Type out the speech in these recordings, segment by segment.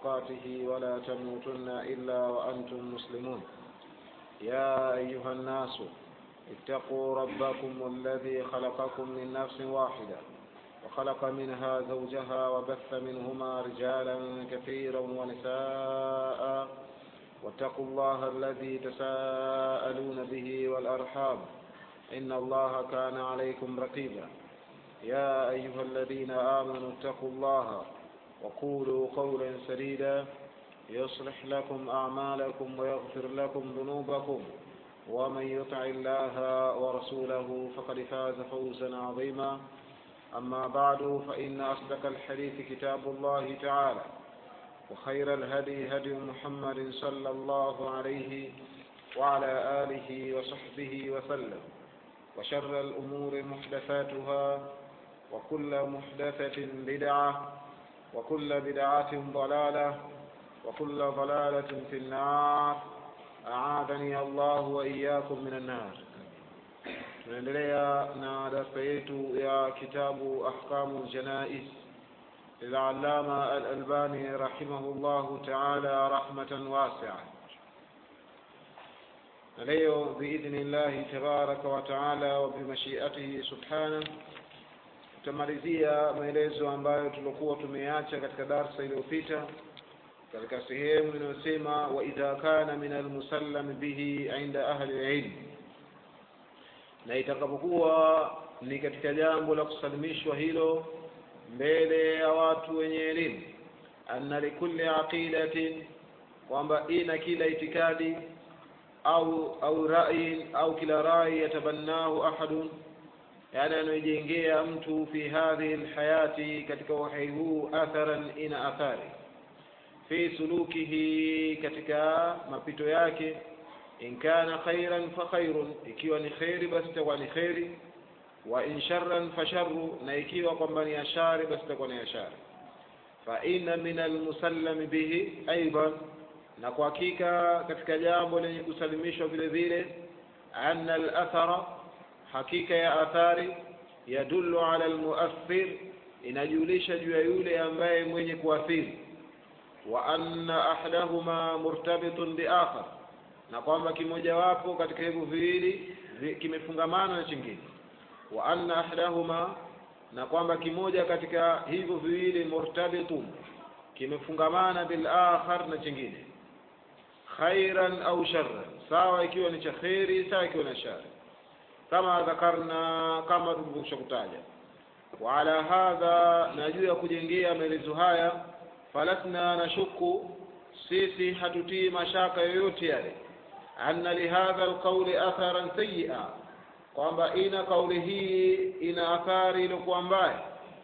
تقاته ولا تموتن إلا وأنتم مسلمون يا أيها الناس اتقوا ربكم الذي خلقكم من نفس واحدة وخلق منها زوجها وبث منهما رجالا كثيرا ونساء واتقوا الله الذي تساءلون به والأرحام إن الله كان عليكم رقيبا يا أيها الذين آمنوا اتقوا الله وقولوا قولا سديدا يصلح لكم أعمالكم ويغفر لكم ذنوبكم ومن يطع الله ورسوله فقد فاز فوزا عظيما أما بعد فإن أصدق الحديث كتاب الله تعالى وخير الهدي هدي محمد صلى الله عليه وعلى آله وصحبه وسلم وشر الأمور محدثاتها وكل محدثة بدعة وكل بدعة ضلالة وكل ضلالة في النار أعاذني الله وإياكم من النار tunaendelea na darasa yetu ya kitabu ahkamu ljanais للعلامة الألباني رحمه الله تعالى رحمة واسعة leo بإذن الله تبارك وتعالى وبمشيئته سبحانه tutamalizia maelezo ambayo tulikuwa tumeacha katika darsa iliyopita katika sehemu inayosema waidha kana min almusallam bihi inda ahli lilm na itakapokuwa ni katika jambo la kusalimishwa hilo mbele ya watu wenye elimu anna likulli aqidatin kwamba ina kila itikadi au au rai au kila rai yatabannahu ahadun yani anaojengea mtu fi hadhihi lhayati katika uhai huu atharan ina athari fi sulukihi katika mapito yake in kana khairan fa khairun ikiwa ni kheri basi itakuwa ni kheri wa in sharran fa sharru na ikiwa kwamba ni ashari basi itakuwa ni ashari fa inna min almusallam bihi aidan na kwa hakika katika jambo lenye kusalimishwa vile vile anna alathara hakika ya athari yadullu ala almuathir inajulisha juu ya yule ambaye mwenye kuathiri wa anna ahadahuma murtabitun biakhar na kwamba kimojawapo katika hivyo viwili kimefungamana na chingine wa anna ahadahuma na kwamba kimoja katika hivyo viwili murtabitun kimefungamana bil akhar na chingine khairan au sharran sawa ikiwa ni cha kheri sawa ikiwa na shari kama dhakarna kama tulivyokwisha kutaja wa ala hadha na juu ya kujengea maelezo haya falasna nashuku sisi hatutii mashaka yoyote yale anna lihadha alqauli atharan sayia kwamba ina kauli hii ina athari iliyokuwa mbaya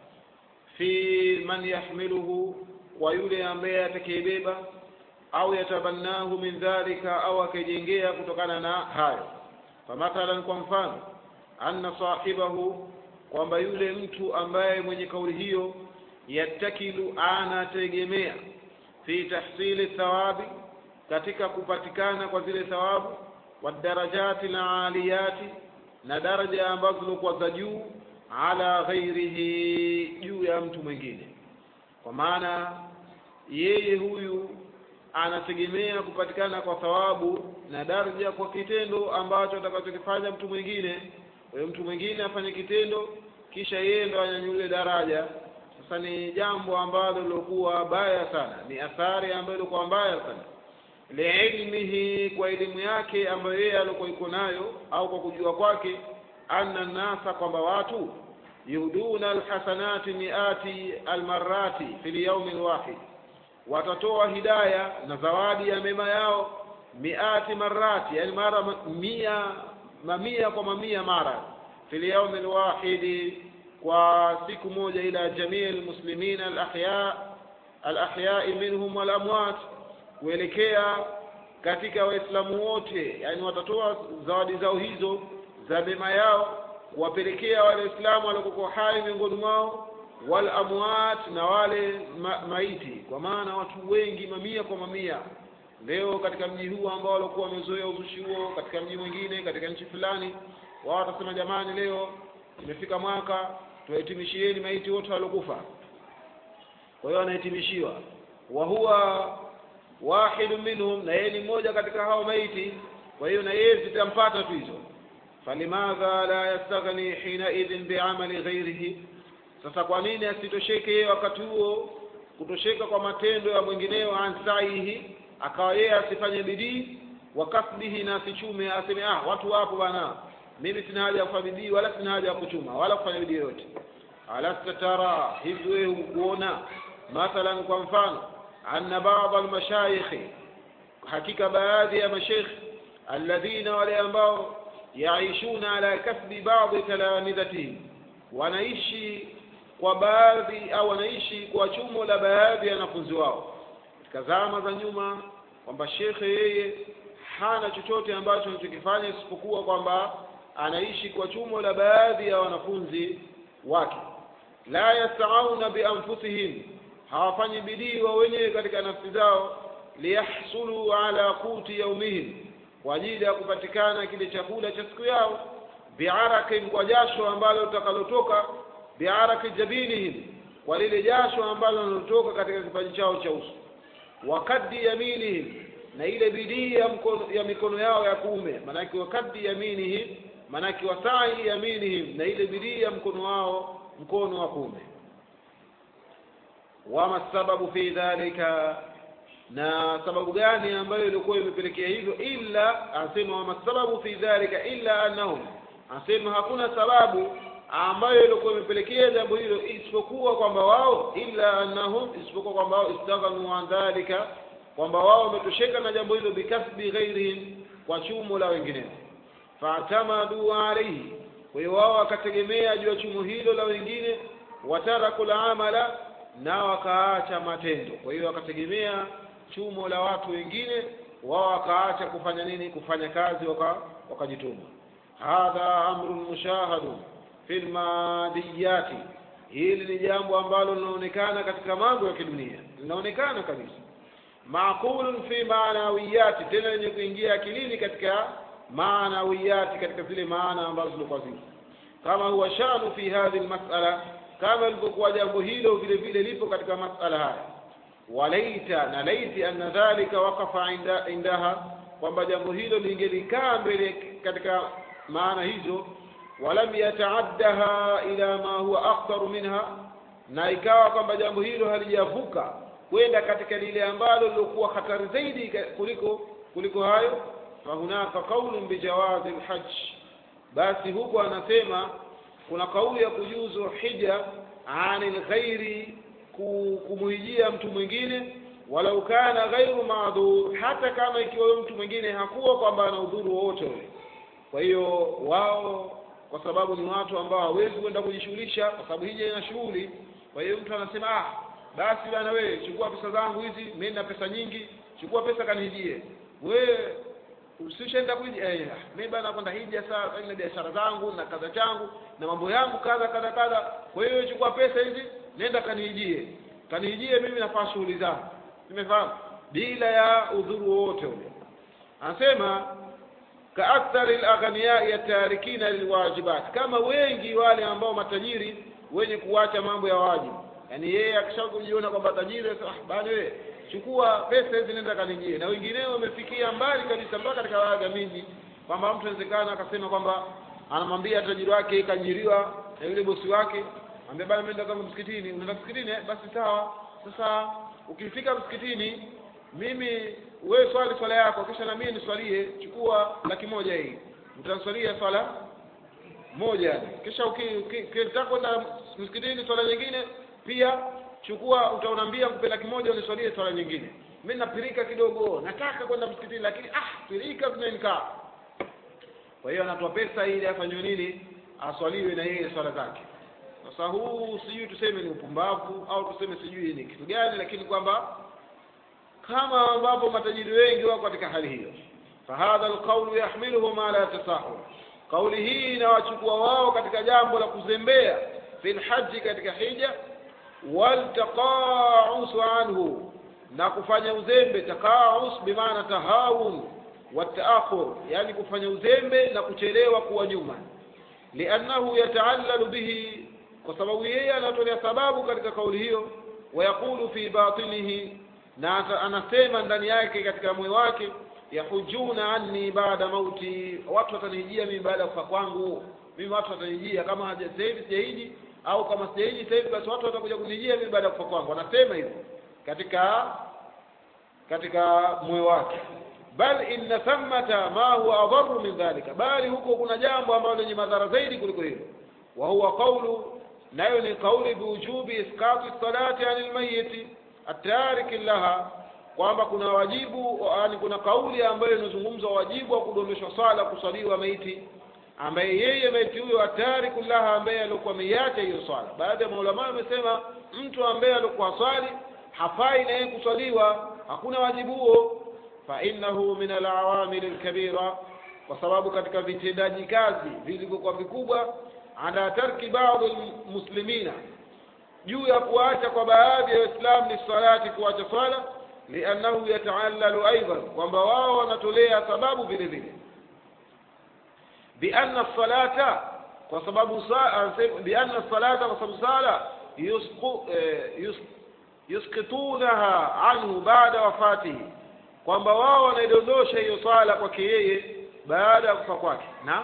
fi man yahmiluhu kwa yule ambaye atakayebeba au yatabannahu min dhalika au akijengea kutokana na hayo famathalan kwa mfano anna sahibahu kwamba yule mtu ambaye mwenye kauli hiyo yattakilu anategemea fi tahsili thawabi katika kupatikana kwa zile thawabu wadarajati na aliyati na daraja ambazo zilikuwa za juu ala ghairihi juu ya mtu mwingine kwa maana yeye huyu anategemea kupatikana kwa thawabu na daraja kwa kitendo ambacho atakachokifanya mtu mwingine huyo mtu mwingine afanye kitendo kisha yeye ndo anyanyule daraja sasa ni jambo ambalo lilokuwa baya sana ni athari ambayo ilikuwa mbaya sana liilmihi kwa elimu yake ambayo yeye alikuwa iko nayo au kwa kujua kwake anna nasa kwamba watu yuhduna alhasanati miati almarati fi lyaumi lwahid watatoa hidaya na zawadi ya mema yao miati marati yani mara mia mamia kwa mamia mara fi lyaumi lwahidi kwa siku moja ila jamii almuslimina alahya alahyai minhum walamwat kuelekea katika waislamu wote yani watatoa zawadi zao hizo za mema yao kuwapelekea wale waislamu waliokuwa hai miongoni mwao wal amwat na wale ma, maiti kwa maana watu wengi mamia kwa mamia leo katika mji huu ambao walikuwa wamezoea uzushi huo katika mji mwingine katika nchi fulani wao watasema jamani leo imefika mwaka tuwahitimishieni maiti wote waliokufa kwa hiyo wanahitimishiwa wa huwa wahidu minhum na yeye ni mmoja katika hao maiti kwa hiyo na yeye zitampata tu hizo falimadha la yastaghni hinaidhin biamali ghairihi sasa kwa nini asitosheke wakati huo kutosheka kwa matendo ya mwingineo ansaihi akawa yeye asifanye bidii wa kasbihi na asichume aseme ah watu wapo bana mimi sina haja ya kufanya bidii wala sina haja ya kuchuma wala kufanya bidii yoyote alasta tara hivi wewe hukuona mathalan kwa mfano anna baadhi almashayikhi hakika baadhi ya mashaykh alladhina wale ambao yaishuna ala kasbi baadhi talamidhatihim wanaishi kwa baadhi au wanaishi kwa chumo la baadhi ya wanafunzi wao katika zama za nyuma kwamba shekhe yeye hana chochote ambacho anachokifanya isipokuwa kwamba anaishi kwa chumo la baadhi ya wanafunzi wake la yasauna bianfusihim hawafanyi bidii wao wenyewe katika nafsi zao liyahsulu ala quti yaumihim kwa ajili ya kupatikana kile chakula cha siku yao biarakin kwa jasho ambalo litakalotoka biaraki jabinihim kwa lile jasho ambalo linalotoka katika kipaji chao cha uso wakaddi yaminihim na ile bidii ya, mkono, ya mikono yao ya kuume maanake wakaddi yaminihim maanake wasai yaminihim na ile bidii ya mkono wao mkono wa kuume wama sababu fi dhalika na sababu gani ambayo ilikuwa imepelekea hivyo illa anasema wama sababu fi dhalika illa annahum anasema hakuna sababu ambayo ilikuwa imepelekea jambo hilo isipokuwa kwamba wao illa annahum isipokuwa kwamba wao istaghnu an dhalika kwamba wao wametosheka na jambo hilo bikasbi ghairihim kwa chumo la wengineo faatamadu alaihi kwa hiyo wao wakategemea juu ya chumo hilo la wengine wataraku lamala na wakaacha matendo kwa hiyo wakategemea chumo la watu wengine wao wakaacha kufanya nini kufanya kazi wakajituma waka hadha amrun mushahadun fi lmadiyati hili ni jambo ambalo linaonekana katika mambo ya kidunia linaonekana kabisa maqulun fi maanawiyati tena lenye kuingia akilini katika maanawiyati katika zile maana ambazo zilikuwa zipo kama huwa shanu fi hadhihi lmasala kama ilivyokuwa jambo hilo vile vile lipo katika masala haya walaita na laiti anna dhalika waqafa inda, indaha kwamba jambo hilo lingelikaa mbele katika maana hizo walam yataaddaha ila ma huwa akhtaru minha na ikawa kwamba jambo hilo halijavuka kwenda katika lile ambalo lilokuwa hatari zaidi kuliko kuliko hayo fahunaka qaulun bijawazi lhaj basi huko anasema kuna kauli ya kujuzu hija ani lghairi kumuhijia mtu mwingine walau kana ghairu maadhur hata kama ikiwa mtu mwingine hakuwa kwamba ana udhuru wowote ule kwa hiyo wao kwa sababu ni watu ambao hawezi kwenda kujishughulisha kwa sababu hija ina shughuli kwa hiyo mtu anasema ah basi bana wewe chukua pesa zangu hizi mimi na pesa nyingi chukua pesa kanihijie wewe usishaenda kuja eh mimi bana kwenda hija saa na biashara zangu na kadha changu na mambo yangu kadha kadha kadha kwa hiyo chukua pesa hizi nenda kanihijie kanihijie mimi nafanya shughuli zangu nimefahamu bila ya udhuru wowote ule anasema kaakthari alaghniyai yatarikina lilwajibat kama wengi wale ambao matajiri wenye kuacha mambo ya wajibu yaani yeye akishakujiona kwamba tajiri ah bali wewe chukua pesa hizi nenda kanijie na wengineo wamefikia mbali kabisa mpaka katika baadhi ya miji kwamba mtu inawezekana akasema kwamba anamwambia tajiri wake kajiriwa na yule bosi wake ambia bana mimi zangu msikitini unaenda msikitini eh? basi sawa sasa ukifika msikitini mimi wewe swali swala yako kisha na mimi niswalie chukua laki moja hii utaniswalia swala moja kisha ukitaka kwenda msikitini swala nyingine pia chukua utaunambia kupe laki moja uniswalie swala nyingine mimi napirika kidogo nataka kwenda msikitini lakini ah pirika zimenikaa kwa hiyo anatoa pesa ili afanywe nini aswaliwe na yeye swala zake sasa huu sijui tuseme ni upumbavu au tuseme sijui ni kitu gani lakini kwamba kama ambapo matajiri wengi wako katika hali hiyo fahadha alqaulu yahmiluhum ala tasahul kauli hii inawachukua wao katika jambo la kuzembea fi lhaji katika hija waltaqausu anhu na kufanya uzembe taqaus bimaana tahawun wataakhur yani kufanya uzembe na kuchelewa kuwa nyuma liannahu yataallalu bihi kwa sababu yeye anatolea sababu katika kauli hiyo wayaqulu fi batinihi na ata- anasema ndani yake katika moyo wake yahujuna anni baada mauti watu watanijia mimi baada ya kufa kwangu mimi watu watanijia kama haja- sasa hivi sijaiji au kama sijaiji sasa hivi basi watu watakuja kunijia mimi baada ya kufa kwangu anasema hivyo katika katika moyo wake bal inna thammata ma huwa adharu min dhalika bali huko kuna jambo ambalo lenye madhara zaidi kuliko hilo wa huwa qawlu nayo ni kauli biwujubi isqati salati anil mayiti atariki laha kwamba kuna wajibu yani kuna kauli ambayo inazungumza wajibu wa kudondoshwa swala kusaliwa maiti ambaye yeye maiti huyo atariku laha ambaye alikuwa ameiacha hiyo swala baadhi ya maulama wamesema mtu ambaye alikuwa swali hafai na yeye kuswaliwa hakuna wajibu huo fa innahu min alawamil alkabira kwa sababu katika vitendaji kazi vilivyokuwa vikubwa ala tarki baadhi almuslimina juu ya kuacha kwa baadhi ya waislamu ni salati kuacha swala liannahu yataallalu aidan kwamba wao wanatolea sababu vile vile bianna salata kwa sababu sa- anasema- bianna salata kwa sababu sala yusqu eh, yus- yusqitunaha anhu baada wafatihi kwamba wao wanaidondosha hiyo swala kwake yeye baada ya kufa kwake na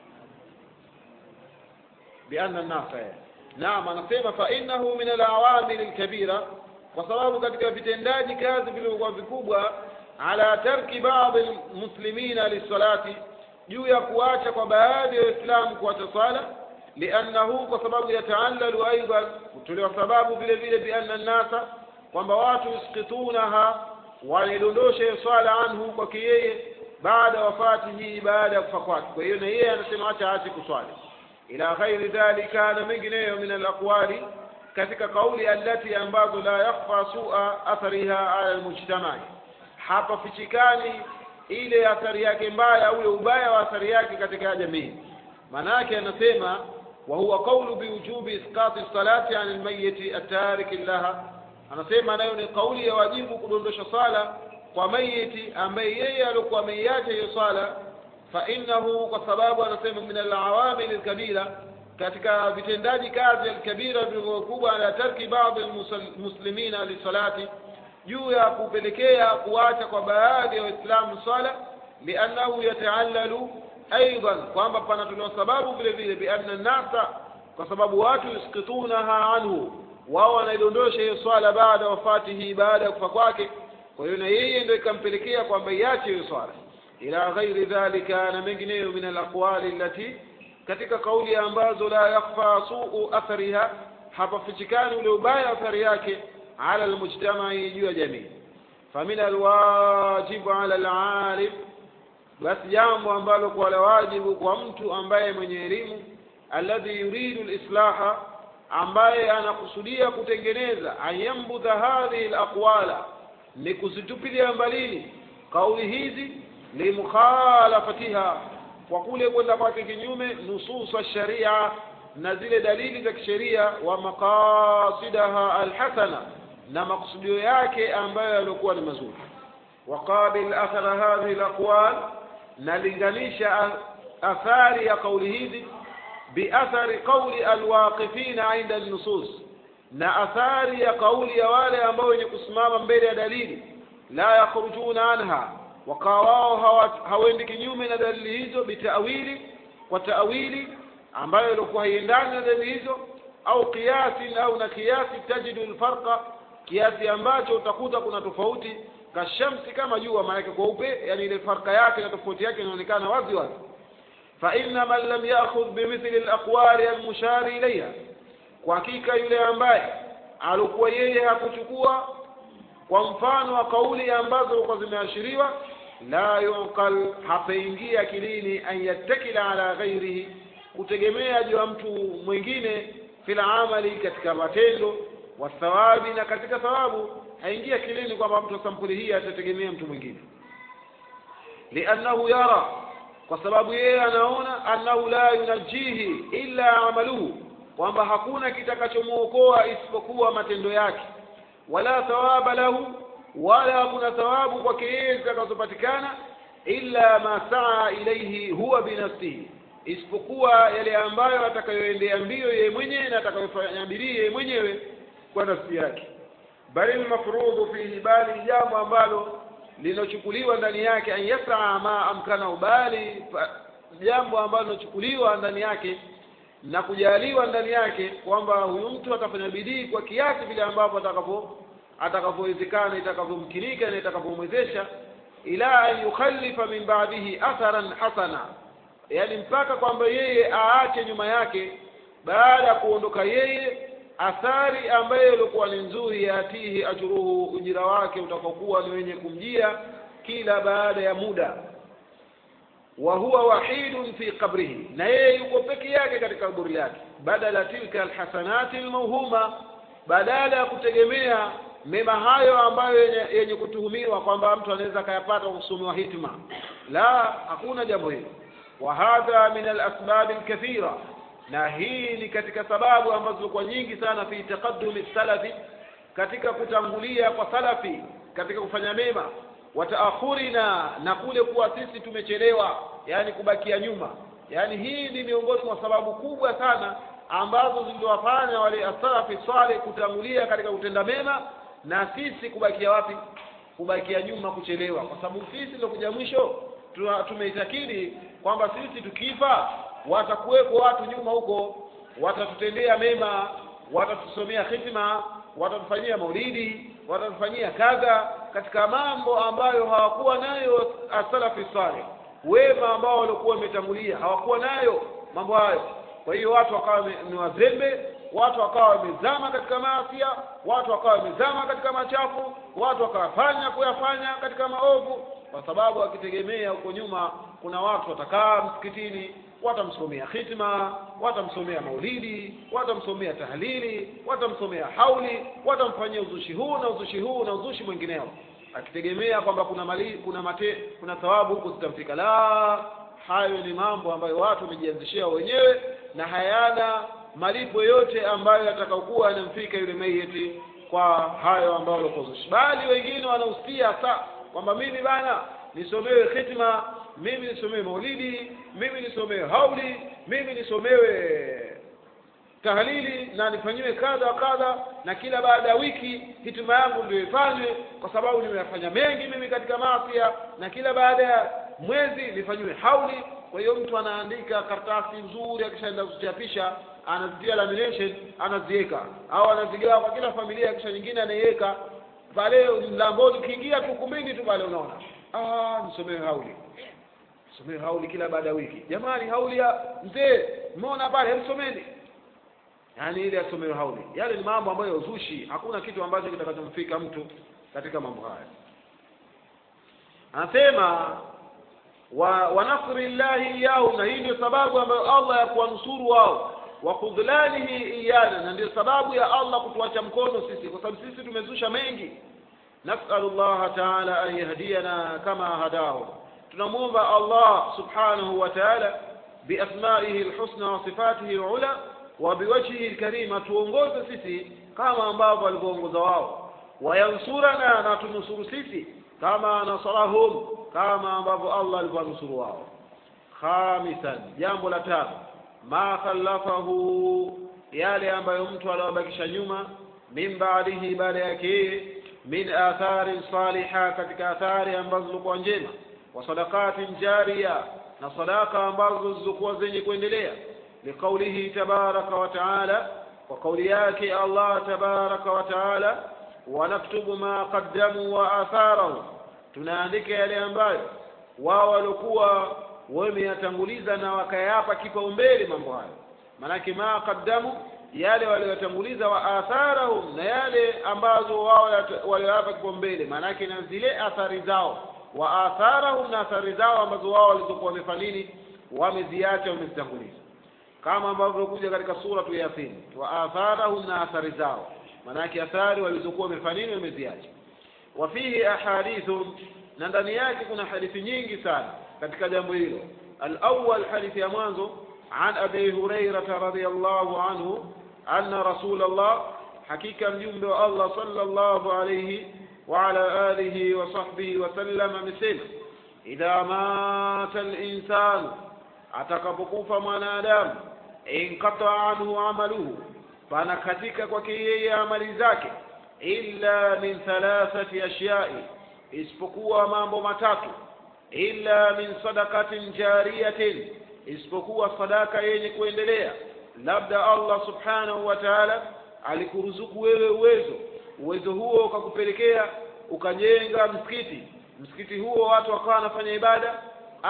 bianna nasa naam anasema fa innahu min alawamil alkabira kwa sababu katika vitendaji kazi vilivyokuwa vikubwa ala tarki baadhi almuslimina lisalati juu ya kuacha kwa baadhi ya waislamu kuacha swala liannahu kwa sababu yataallalu aidan kutolewa sababu vile vile bianna nnasa kwamba watu yusqitunaha wanaidondosha hiyo swala anhu kwake yeye baada wafatihi baada ya kufa kwake kwa hiyo na yeye anasema acha aache kuswali ila ghairi dhalika na mengineyo min alaqwali katika kauli allati ambazo la yakhfa sua athariha ala almujtamai hapa fichikani ile athari yake mbaya ule ubaya wa athari yake katika jamii manake anasema wa huwa qawlu biwujubi isqati salati an almayyit at-tarik laha anasema nayo ni kauli ya wajibu kudondosha sala kwa mayiti ambaye yeye alikuwa ameiacha hiyo swala fa innahu kwa sababu anasema min alawamil alkabira katika vitendaji kazi alkabira vikubwa ala tarki baadhi almuslimina lisalati juu ya kupelekea kuacha kwa baadhi ya waislamu swala liannahu yataallalu aidan kwamba panatolewa sababu vile vile bianna nasa kwa sababu watu yuskitunaha anhu wao wanaidondosha hiyo swala baada wafatihi baada ya kufa kwake kwa hiyo na yeye ndio ikampelekea kwamba iache hiyo swala ila ghairi dhalika na mengineyo min alaqwali allati katika kauli ambazo la yakhfa suu athariha hapafichikani ule ubaya athari yake ala almujtamai juu ya jamii famin alwajibu ala alalim basi jambo ambalo kwa la wajibu kwa mtu ambaye mwenye elimu alladhi yuridu lislaha ambaye anakusudia kutengeneza ayambudha hadhihi alaqwala ni kuzitupilia mbalini kauli hizi limukhalafatiha kwa kule kwenda kwake kinyume nususa sharia na zile dalili za kisheria wa maqasidaha alhasana na makusudio yake ambayo yaliokuwa ni mazuri waqabil athara hadhihi alaqwal na linganisha athari ya kauli hizi biathari qawli alwaqifina inda nusus na athari ya kauli ya wale ambao wenye kusimama mbele ya dalili la yakhrujuna anha wakawa wao hawendi kinyume na dalili hizo bitawili kwa tawili ambayo ilikuwa haiendani na dalili hizo au kiasi au na kiasi tajidu alfarqa kiasi ambacho utakuta kuna tofauti kashamsi kama jua maanake kweupe yani ile farka yake na tofauti yake inaonekana wazi wazi fa inna man lam ya'khudh bimithli alaqwali almushari ilayha kwa hakika yule ambaye alikuwa yeye hakuchukua kwa mfano wa kauli ambazo kwa zimeashiriwa la yuqal hapaingia akilini an yattakila ala ghairihi kutegemea juu ya mtu mwingine fil amali katika matendo wa thawabi na katika thawabu haingia akilini kwamba mtu sampuli hii atategemea mtu mwingine liannahu yara kwa sababu yeye anaona annahu la yunajihi illa amaluhu kwamba hakuna kitakachomwokoa isipokuwa matendo yake wala thawaba lahu wala hakuna thawabu kwake yeye zitakazopatikana illa ma saa ilaihi huwa binafsihi isipokuwa yale ambayo atakayoendea mbio yeye mwenyewe na atakayofanya bidii yeye mwenyewe kwa nafsi yake bali almafrudhu fihi bali jambo ambalo linochukuliwa ndani yake an yasraa ma amkana bali jambo ambalo linochukuliwa ndani yake na kujaliwa ndani yake kwamba huyu mtu atafanya bidii kwa kiasi vile ambavyo atakapo atakavyowezekana itakavyomkinika na itakavyomwezesha ila an yukhalifa min ba'dihi atharan hasana yani mpaka kwamba yeye aache nyuma yake baada ya kuondoka yeye athari ambayo ilikuwa ni nzuri yatihi ajruhu ujira wake utakokuwa ni wenye kumjia kila baada ya muda wa huwa wahidun fi qabrihi na yeye yuko peke yake katika kaburi lake badala tilka alhasanati almawhuma badala ya kutegemea mema hayo ambayo yenye, yenye kutuhumiwa kwamba mtu anaweza akayapata kwa kusomewa hitima la hakuna jambo hilo wa hadha min alasbab alkathira na hii ni katika sababu ambazo zilikuwa nyingi sana fi taqaddumi salafi katika kutangulia kwa salafi katika kufanya mema wa taakhurina na kule kuwa sisi tumechelewa yani kubakia nyuma yani hii ni miongoni mwa sababu kubwa sana ambazo ziliwafanya wale asalafi saleh kutangulia katika kutenda mema na sisi kubakia wapi kubakia nyuma kuchelewa kwa sababu sisi ndio kuja mwisho tumeitakidi kwamba sisi tukifa watakuwepo watu nyuma huko watatutendea mema watatusomea hitima watatufanyia maulidi watatufanyia kadha katika mambo ambayo hawakuwa nayo asalafi saleh wema ambao walikuwa wametangulia hawakuwa nayo mambo hayo kwa hiyo watu wakawa ni wazembe watu wakawa wamezama katika maafia watu wakawa wamezama katika machafu watu wakawafanya kuyafanya katika maovu kwa sababu wakitegemea huko nyuma kuna watu watakaa msikitini watamsomea khitma watamsomea maulidi watamsomea tahlili watamsomea hauli watamfanyia uzushi huu na uzushi huu na uzushi mwingineo akitegemea kwamba kuna mali, kuna mate, kuna thawabu huko zitamfika la hayo ni mambo ambayo watu wamejianzishia wenyewe na hayana malipo yote ambayo yatakaokuwa yanamfika yule mayiti kwa hayo ambayo walikozushi bali wengine wanahusia sa kwamba mimi bana nisomewe khitma mimi nisomewe maulidi mimi nisomewe hauli mimi nisomewe tahlili na nifanyiwe kadha kadha na kila baada ya wiki hitima yangu ndio ifanywe kwa sababu nimeyafanya mengi mimi katika mafia na kila baada ya mwezi nifanyiwe hauli kwa hiyo mtu anaandika karatasi nzuri akishaenda kuchapisha anazitia lamination anaziweka au anazigawa kwa kila familia kisha nyingine anaiweka pale mlangoni ukiingia tu ukumbini tu pale unaona ah nisomewe hauli somewe hauli kila baada ya wiki jamani hauli ya mzee mmeona pale hemsomeni yaani ile asomewe hauli yale ni mambo ambayo ya uzushi hakuna kitu ambacho kitakachomfika mtu katika mambo haya anasema wa, wa nasri llahi iyahu na hii ndio sababu ambayo allah ya kuwanusuru wao wa khudlanihi iyana na ndio sababu ya allah kutuacha mkono sisi kwa sababu sisi tumezusha mengi nasalu llaha taala an yahdiyana kama hadahu tunamwomba allah subhanahu wa taala biasmaihi lhusna wa sifatihi lula wa biwajhihi lkarima tuongoze sisi kama ambavyo walivyoongoza wao wayansurana na tunusuru sisi kama nasarahum kama ambavyo allah alivyonusuru wao khamisan jambo la tano ma khalafahu yale ambayo mtu aliwabakisha nyuma min baadihi baada yake min athari saliha katika athari ambazo zilikuwa njema wa sadaqatin jariya na sadaka ambazo zilizokuwa zenye kuendelea liqaulihi tabaraka wa taala kwa kauli yake allah tabaraka wa taala wanaktubu ma qaddamu wa atharahum tunaandika yale ambayo wao walikuwa wameyatanguliza na wakayapa kipaumbele mambo hayo maanake ma qaddamu yale walioyatanguliza wa atharahum na yale ambazo wao walioyapa kipaumbele maanake na zile athari zao wa atharahum na athari zao ambazo wao walizokuwa wamefanya nini wameziacha wamezitanguliza kama ambavyo kuja katika suratu yasin wa atharahum na athari zao maanake athari walizokuwa wamefanya nini wameziacha wa fihi ahadithu na ndani yake kuna hadithi nyingi sana katika jambo hilo alawal hadithi ya mwanzo an abi hurairata radiallahu anhu anna rasul allah hakika mjumbe wa allah sallallahu alayhi وعلى آله وصحبه وسلم amesema idha mata linsanu atakapokufa mwanadamu inqata anhu amaluhu panakatika kwake yeye amali zake illa min thalathati ashyai isipokuwa mambo matatu illa min sadakatin jariyatin isipokuwa sadaka yenye kuendelea labda allah subhanahu wa taala alikuruzuku wewe uwezo uwezo huo ukakupelekea ukajenga msikiti msikiti huo watu wakawa wanafanya ibada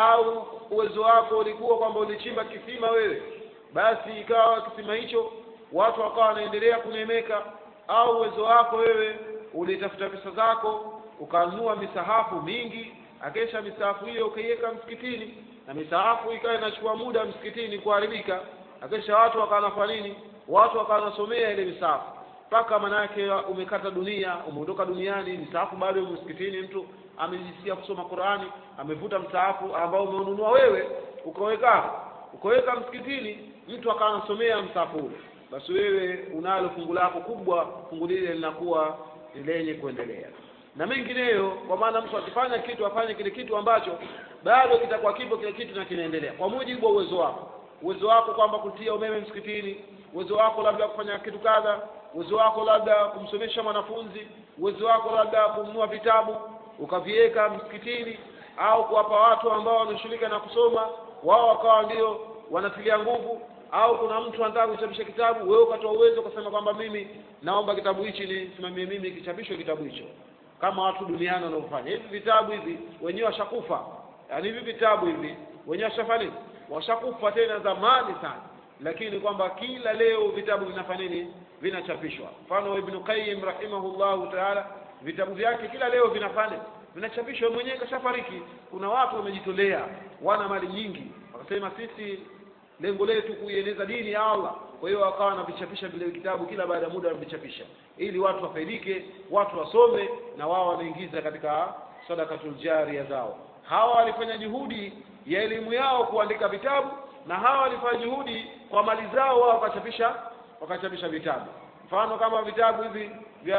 au uwezo wako ulikuwa kwamba ulichimba kisima wewe basi ikawa kisima hicho watu wakawa wanaendelea kunemeka au uwezo wako wewe ulitafuta pesa zako ukanunua misahafu mingi akesha misahafu hiyo ukaiweka msikitini na misahafu ikawa inachukua muda msikitini kuharibika akesha watu wakawa wanafanya nini watu wakawa wanasomea ile misahafu mpaka manake umekata dunia umeondoka duniani misahafu bado yuko msikitini mtu amejisikia kusoma Qurani amevuta msahafu ambao umeununua wewe ukaweka ukaweka msikitini mtu akawa anasomea msahafu ule basi wewe unalo fungu lako kubwa fungu lile linakuwa ni lenye kuendelea na mengineyo kwa maana mtu akifanya kitu afanye kile kitu ambacho bado kitakuwa kipo kile kitu na kinaendelea kwa mujibu wa uwezo wako uwezo wako kwamba kutia umeme msikitini uwezo wako labda kufanya kitu kadha uwezo wako labda kumsomesha mwanafunzi uwezo wako labda kununua vitabu ukaviweka msikitini au kuwapa watu ambao wanashughulika na kusoma wao wakawa ndio wanatilia nguvu au kuna mtu anataka kuchapisha kitabu wewe ukatoa uwezo ukasema kwamba mimi naomba kitabu hichi nisimamie mimi kichapishwe kitabu hicho kama watu duniani wanaofanya hivi vitabu hivi wenyewe washakufa yaani hivi vitabu hivi wenyewe washafanya washakufa tena zamani sana lakini kwamba kila leo vitabu vinafanya nini vinachapishwa mfano ibn qayyim rahimahullahu taala vitabu vyake kila leo vinafanya vinachapishwa mwenyewe kashafariki kuna watu wamejitolea wana mali nyingi wakasema sisi lengo letu kuieneza dini ya Allah kwa hiyo wakawa wanavichapisha vile vitabu kila baada ya muda wanavichapisha ili watu wafaidike watu wasome na wao wanaingiza katika sadakatul jariya zao hawa walifanya juhudi ya elimu yao kuandika vitabu na hawa walifanya juhudi kwa mali zao wao wakachapisha wakachapisha vitabu mfano kama vitabu hivi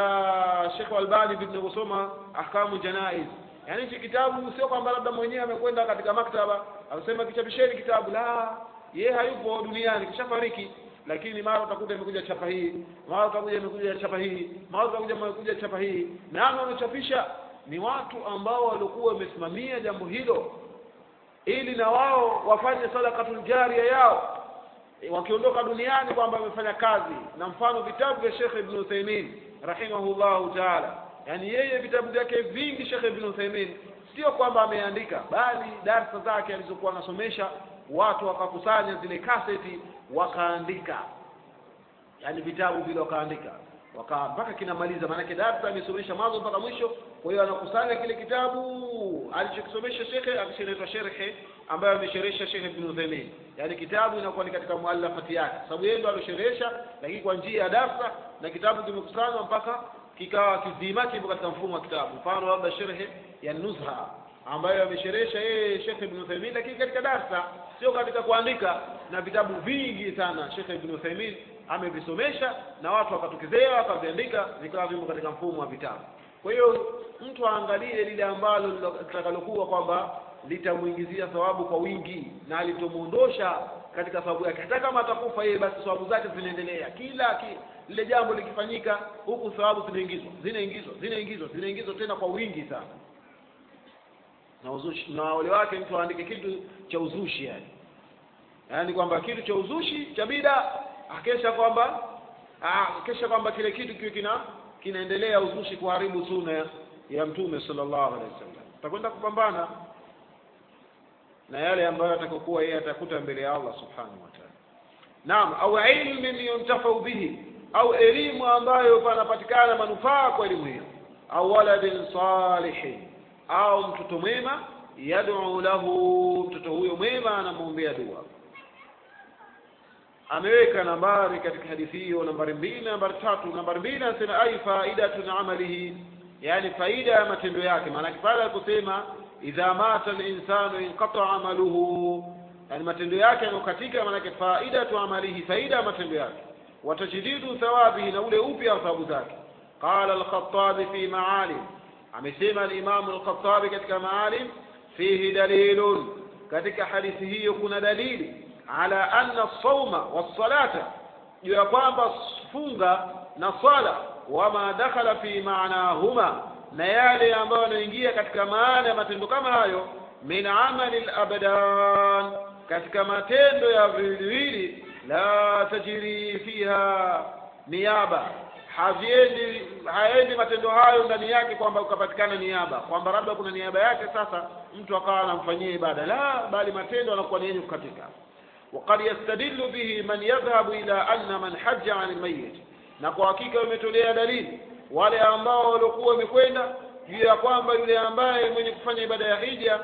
vya Sheikh Albani vinavyosoma ahkamu janaiz yaani hichi kitabu sio kwamba labda mwenyewe amekwenda katika maktaba akasema kichapisheni kitabu la yeye hayupo duniani kishafariki lakini mara utakuta imekuja chapa hii mara utakuja imekuja chapa hii mara utakuja imekuja chapa hii nani wanachapisha ni watu ambao walikuwa wamesimamia jambo hilo ili na wao wafanye sadakatul jaria yao e, wakiondoka duniani kwamba wamefanya kazi na mfano vitabu vya Sheikh Ibn Uthaymeen rahimahullahu taala yani yeye vitabu vyake vingi Sheikh Ibn Uthaymeen sio kwamba ameandika bali darsa zake alizokuwa anasomesha watu wakakusanya zile kaseti wakaandika yani vitabu vile wakaandika waka mpaka kinamaliza maanake darsa amesomesha mwanzo mpaka mwisho kwa hiyo anakusanya kile kitabu alichokisomesha shekhe akishaletwa sherhe ambayo amesherehesha Sheikh Ibn Uthaymeen yani kitabu inakuwa ni katika muallafati yake sababu yeye ndo alosherehesha lakini kwa njia ya darsa na kitabu kimekusanywa mpaka kikawa kizima kipo katika mfumo wa kitabu mfano labda sherhe ya Nuzha ambayo amesherehesha yeye Sheikh Ibn Uthaymeen lakini katika darsa sio katika kuandika na vitabu vingi sana Sheikh Ibn Uthaymeen amevisomesha na watu wakatokezea wakaviandika vikawa vimo katika mfumo wa vitabu kwa hiyo mtu aangalie lile ambalo litakalokuwa kwamba litamuingizia thawabu kwa wingi na litomuondosha katika thawabu yake hata kama atakufa yeye basi thawabu zake zinaendelea kila ki, lile jambo likifanyika huku thawabu zinaingizwa zinaingizwa zinaingizwa zinaingizwa tena kwa wingi sana na uzushi na wale wake mtu aandike kitu cha uzushi yani yaani kwamba kitu cha uzushi cha bida akesha kwamba akesha kwamba kile kitu kiwe kina kinaendelea uzushi kuharibu sunna ya mtume sallallahu alaihi wasallam atakwenda kupambana na yale ambayo atakokuwa yeye atakuta mbele ya Allah subhanahu wa ta'ala naam au ilmin yuntafau bihi au elimu ambayo panapatikana manufaa kwa elimu hiyo au waladin salihin au mtoto mwema yad'u lahu mtoto huyo mwema anamwombea dua ameweka nambari katika hadithi hiyo nambari mbili na nambari tatu nambari mbili anasema ai faidatun amalihi yani faida ya matendo yake maanake pale aliposema idha mata linsanu inqata amaluhu yani matendo yake yanayokatika maanake faidatu amalihi faida ya matendo yake watajdidu thawabihi na ule upya wa thawabu zake qala alkhatabi fi maalim amesema alimamu alkhatabi katika maalim fihi dalilun katika hadithi hiyo kuna dalili ala anna sauma wassalata juu ya kwamba funga na swala wama dakhala fi maanahuma na yale ambayo yanaingia katika maana ya matendo kama hayo min amali labdan katika matendo ya viwiliwili la tajiri fiha niaba haviendi haendi matendo hayo ndani yake kwamba ukapatikana niaba kwamba labda kuna niaba yake sasa mtu akawa anamfanyia ibada la bali matendo yanakuwa ni yenye kukatika وقد يستدل به من يذهب إلى أن من حج عن الميت na kwa hakika imetolea dalili wale ambao waliokuwa wamekwenda juu ya kwamba yule ambaye mwenye kufanya ibada ya hija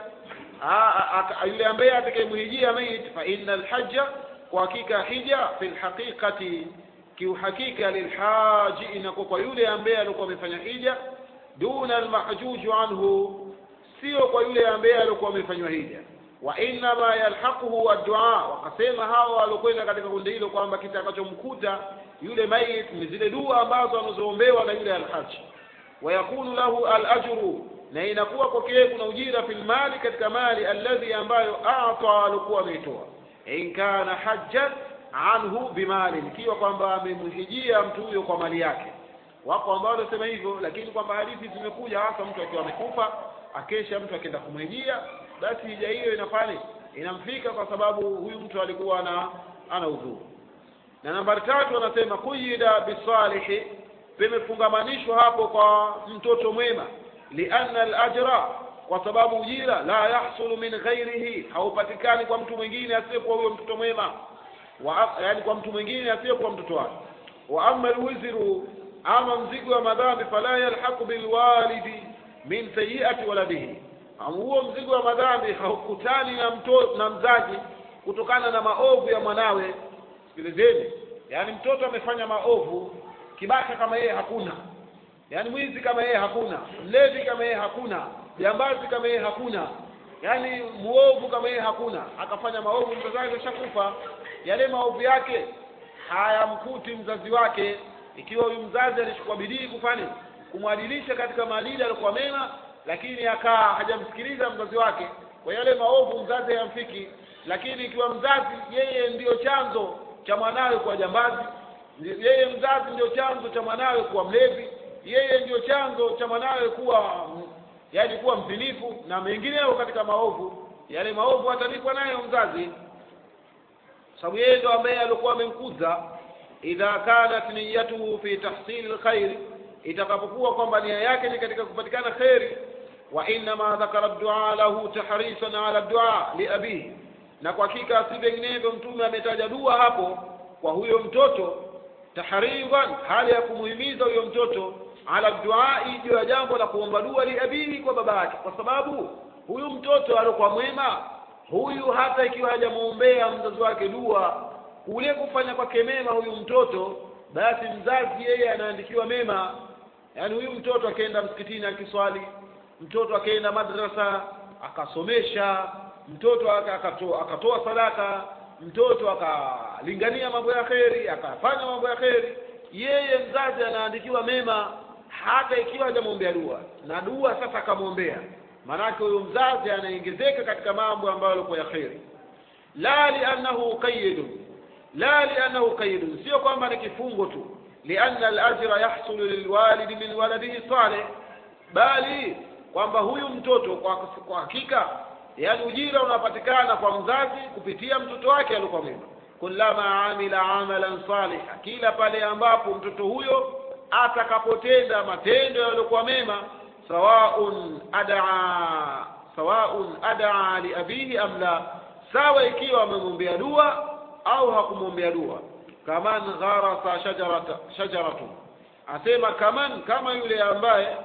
yule ambaye atakayemhijia mayit fa inna alhajja kwa hakika hija fi lhaqiqati kiuhakika lilhaji inakuwa kwa yule ambaye alikuwa amefanya hija duna almahjuju anhu sio kwa yule ambaye alikuwa amefanywa hija wa innama yalhaquhu addua wakasema hawa waliokwenda katika kundi hilo kwamba kitakachomkuta yule mayit ni zile dua ambazo anazoombewa na yule alhaji wayakunu lahu alajru na inakuwa kwake kuna ujira fil mali katika mali alladhi ambayo ata alikuwa ameitoa in kana hajjan anhu bimali ikiwa kwamba amemhijia mtu huyo kwa mali yake wako ambao wanasema hivyo lakini kwamba hadithi zimekuja hasa mtu akiwa amekufa akesha mtu akienda kumhijia basi hija hiyo inafanya inamfika kwa sababu huyu mtu alikuwa ana ana udhuru na nambari tatu anasema kuyida bisalihi pimefungamanishwa hapo kwa mtoto mwema lianna alajra kwa sababu ujira la yahsulu min ghairihi haupatikani kwa mtu mwingine asiyekuwa huyo mtoto mwema wa, yani kwa mtu mwingine asiyekuwa mtoto wake wa amma alwizru ama mzigo wa madhambi fala yalhaqu bilwalidi min sayiati waladihi huo mzigo wa madhambi haukutani na mto, na mzazi kutokana na maovu ya mwanawe sikilizeni yaani mtoto amefanya maovu kibaka kama yeye hakuna yaani mwizi kama yeye hakuna mlevi kama yeye hakuna jambazi kama yeye hakuna yaani muovu kama yeye hakuna akafanya maovu mzazi wake ashakufa yale maovu yake hayamkuti mzazi wake ikiwa huyu mzazi alichukua bidii kufanya kumwadilisha katika maadili alikuwa mema lakini akaa hajamsikiliza mzazi wake kwa yale maovu mzazi hayamfiki lakini ikiwa mzazi yeye ndiyo chanzo cha mwanawe kuwa jambazi yeye mzazi ndio chanzo cha mwanawe kuwa mlevi yeye ndio chanzo cha mwanawe kuwa yaani kuwa mzinifu na mengineyo katika maovu yale maovu atalipwa nayo mzazi sababu yeye ndo ambaye alikuwa amemkuza idha kanat niyatuhu fi tahsili lkhairi itakapokuwa kwamba nia yake ni katika kupatikana kheri wa innama dhakara dua lahu tahrisan ala dua liabihi na kwa hakika si vinginevyo mtume ametaja dua hapo kwa huyo mtoto tahriban hali ya kumuhimiza huyo mtoto ala duai juu ya jambo la kuomba dua liabihi kwa baba yake kwa sababu huyu mtoto aliokuwa mwema huyu hata ikiwa hajamwombea mzazi wake dua kule kufanya kwake mema huyu mtoto basi mzazi yeye anaandikiwa mema yaani huyu mtoto akaenda msikitini akiswali mtoto akaenda madrasa akasomesha mtoto akatoa, akatoa sadaka mtoto akalingania mambo ya kheri akafanya mambo ya kheri yeye mzazi anaandikiwa mema hata ikiwa hajamwombea dua na dua sasa akamwombea maanake huyo mzazi anaongezeka katika mambo ambayo yalikuwa ya kheri la liannahu qayidun la liannahu qayidun sio kwamba ni kifungo tu lianna alajra yahsulu lilwalidi min waladihi saleh bali kwamba huyu mtoto kwa, kwa hakika yaani ujira unapatikana kwa mzazi kupitia mtoto wake alikuwa mwema kullama amila amalan saliha kila pale ambapo mtoto huyo atakapotenda matendo yaliyokuwa mema sawaun adaa sawaun adaa liabihi am la sawa ikiwa amemwombea dua au hakumwombea dua kaman gharasa shajarata shajaratu asema kaman kama yule ambaye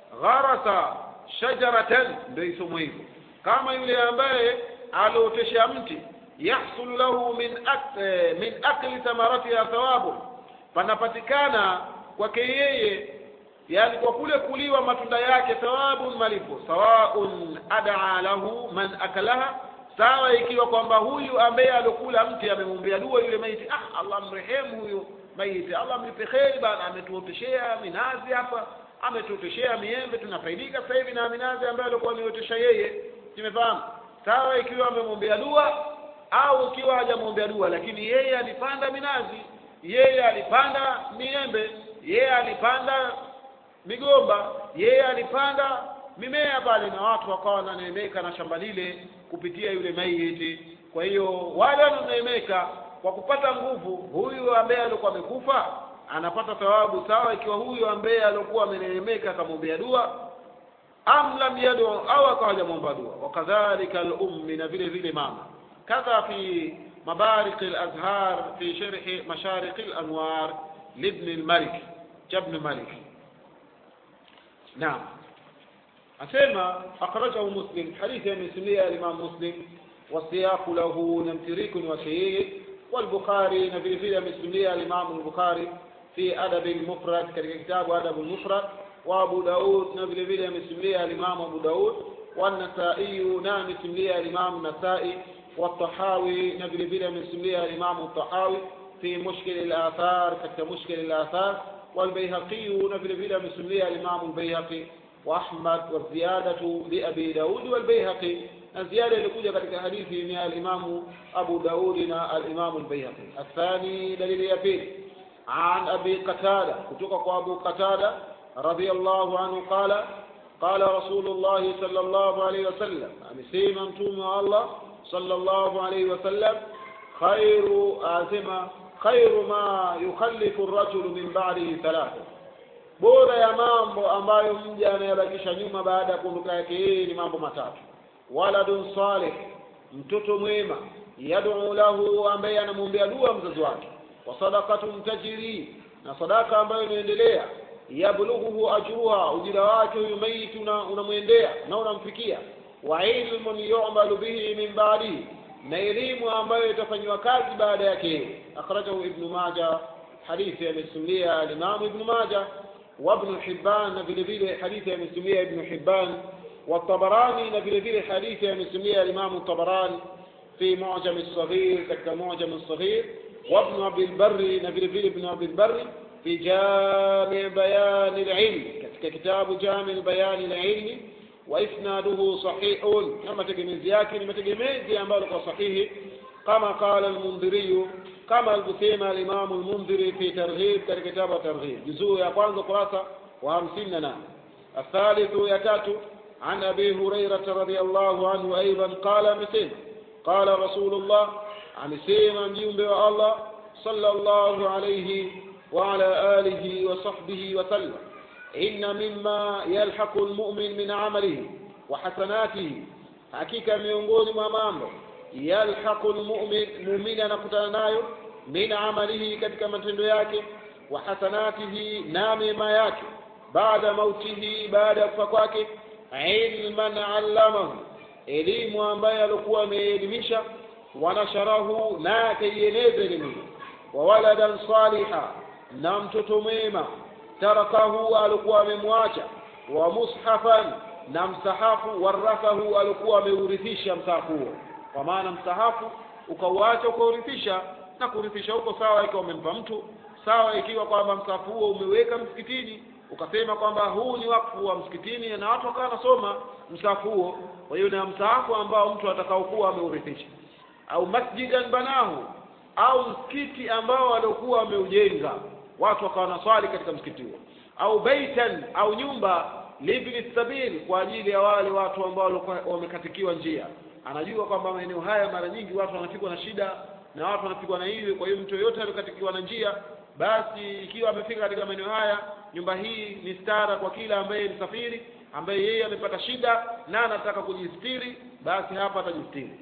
gharasa shajaratan ndio isomo hivyo kama yule ambaye aliotesha mti yahsulu lahu min ak, eh, min akli thamaratiha thawabu panapatikana kwake yeye yani kwa kule kuliwa matunda yake thawabun malipo sawaun adaa lahu man akalaha sawa ikiwa kwamba huyu ambaye alokula mti amemwombea dua yule maiti ah allah mrehemu huyo maiti allah mlipe kheri bana ametuoteshea minazi hapa ametuoteshea miembe tunafaidika sasa hivi na minazi ambayo alikuwa ameotesha yeye tumefahamu sawa ikiwa amemwombea dua au ikiwa hajamwombea dua lakini yeye alipanda minazi yeye alipanda miembe yeye alipanda migomba yeye alipanda mimea pale na watu wakawa wananeemeka na shamba lile kupitia yule maiti kwa hiyo wale wanaoneemeka kwa kupata nguvu huyu ambaye alikuwa amekufa anapata thawabu sawa ikiwa huyu ambaye alikuwa ameneemeka akamwombea dua am lam yadu au akawa hajamwomba dua wakadhalika al-ummi na vile vile mama kadha fi مبارق الأزهار في شرح مشارق الأنوار لابن الملك جبن ملك نعم أسمى أخرجه مسلم حديث من سمية الإمام مسلم والسياق له نمتريك وشيء والبخاري نبي في من سمية الإمام البخاري في أدب المفرد كتاب أدب المفرد وأبو داود نبي في من سمية الإمام أبو داود والنسائي نام سمية الإمام النسائي والطحاوي نبي في من سمية الإمام الطحاوي في مشكل الآثار كمشكل الآثار والبيهقي نبي في من سمية الإمام البيهقي وأحمد والزيادة لأبي داود والبيهقي الزيادة لكوجة katika hadithi ni al-Imam Abu Daud na al-Imam al-Bayhaqi. الثاني دليل ya pili عن أبي قتادة kutoka kwa Abu Qatada radiyallahu anhu qala qala Rasulullah sallallahu alayhi wasallam amesema mtume wa Allah sallallahu alayhi wasallam khairu asema khairu ma yukhallifu ar-rajulu min ba'dihi thalatha bora ya mambo ambayo mja anayabakisha nyuma baada ya kuondoka yake yeye ni mambo matatu waladun salih mtoto mwema yad'u lahu ambaye anamwombea dua mzazi wake wa sadaqatun tajri na sadaka ambayo inaendelea yablughuhu ajruha ujira wake huyu maiti unamwendea na unamfikia wa ilmun yu'malu bihi min ba'dihi na elimu ambayo itafanywa kazi baada yake akhrajahu ibn majah hadithi amesimulia al-imam ibn majah وابن حبان نبيل بيل حديث مسمية ابن حبان والطبراني نبيل بيل حديث مسمية الإمام الطبراني في معجم الصغير كتك معجم الصغير وابن أبي البر نبيل بيل ابن أبي البر في جامع بيان العلم كتك كتاب جامع بيان العلم وإسناده صحيح كما تجمز ياكن ما تجمز ينبالك صحيح كما قال المنذري kama alivyosema alimamu lmundhiri fi targhib katika kitabu wa targhib juzuu ya kwanza kurasa wa hamsini na nane athalithu ya tatu عن أبي هريرة رضي الله عنه أيضا قال مثل قال رسول الله عن سيما مجيب الله صلى الله عليه وعلى آله وصحبه وسلم إن مما يلحق المؤمن من عمله وحسناته حقيقة miongoni mwa mambo yalhaqu almu'min mu'min anakutana nayo min amalihi katika matendo yake wa hasanatihi na mema yake baada mautihi baada ya kufa kwake ilman allamahu elimu ambaye alikuwa ameelimisha wanasharahu na akaieneza elimu wa waladan saliha na mtoto mwema tarakahu alikuwa amemwacha wa mushafan na msahafu warathahu alikuwa ameurithisha msahafu huo kwa maana msahafu ukauacha ukaurithisha na kurithisha huko sawa ikiwa umempa mtu sawa ikiwa kwamba msahafu huo umeweka msikitini ukasema kwamba huu ni wakfu wa msikitini na watu wakawa wanasoma msahafu huo kwa hiyo na msahafu ambao mtu atakaokuwa ameurithisha au masjidan banahu au msikiti ambao waliokuwa wameujenga watu wakawa wanaswali katika msikiti huo au baitan au nyumba libni sabil kwa ajili ya wale watu ambao walikuwa wamekatikiwa njia anajua kwamba maeneo haya mara nyingi watu wanapigwa na shida na watu wanapigwa na hiyo kwa hiyo mtu yoyote aliyokatikiwa na njia basi ikiwa amefika katika maeneo haya nyumba hii ni stara kwa kila ambaye ni safiri ambaye yeye amepata shida na anataka kujistiri basi hapa atajistiri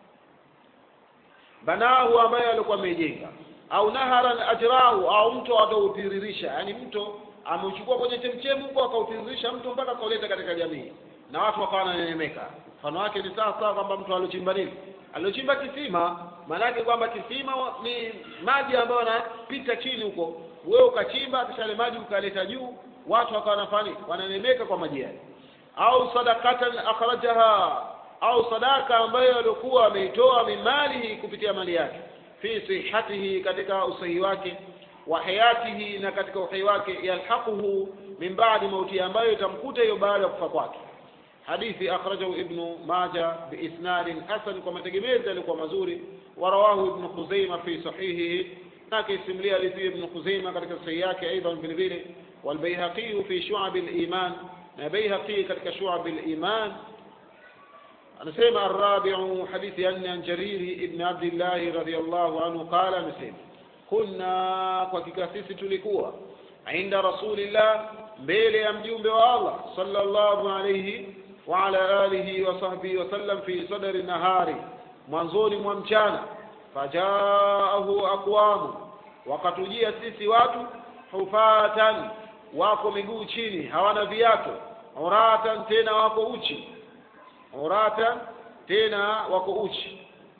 banahu ambaye alikuwa amejenga au naharan ajrahu au mto atautiririsha yani mto ameuchukua kwenye chemchemu huko akautiririsha mto mpaka akauleta katika jamii na watu wakawa wananeemeka mfano wake ni sawa sawa kwamba mtu aliochimba nini aliochimba kisima maanake kwamba kisima ni maji ambayo yanapita chini huko wewe ukachimba kisha ile maji ukaleta juu watu wakawa wanafanya wananemeka kwa maji yale au sadakatan akhrajaha au sadaka ambayo alikuwa ameitoa mimalihi kupitia mali yake fi sihatihi katika usahihi wake wa hayatihi na katika uhai wake yalhaquhu min ba'di mauti ambayo itamkuta hiyo baada ya kufa kwake hadithi akhrajahu ibnu maja biisnadin hasan kwa mategemezi alikuwa mazuri warawahu ibnu khuzaima fi sahihihi na akaisimulia hadithi hiyo Ibn Khuzaimah katika sahihi yake aidha vile vile والبيهقي في شعب الإيمان na Baihaqi katika Shu'ab al-Iman anasema arabi'u hadithi ya nne an Jariri ibn Abdullah radhiyallahu anhu qala amesema kunna kwa hakika sisi tulikuwa inda rasulillah mbele ya mjumbe wa Allah sallallahu alayhi wa ala alihi wa sahbihi wa sallam fi sadri nahari mwanzoni mwa mchana fajaahu aqwamu wakatujia sisi watu hufatan wako miguu chini hawana viatu uratan tena wako uchi uratan tena wako uchi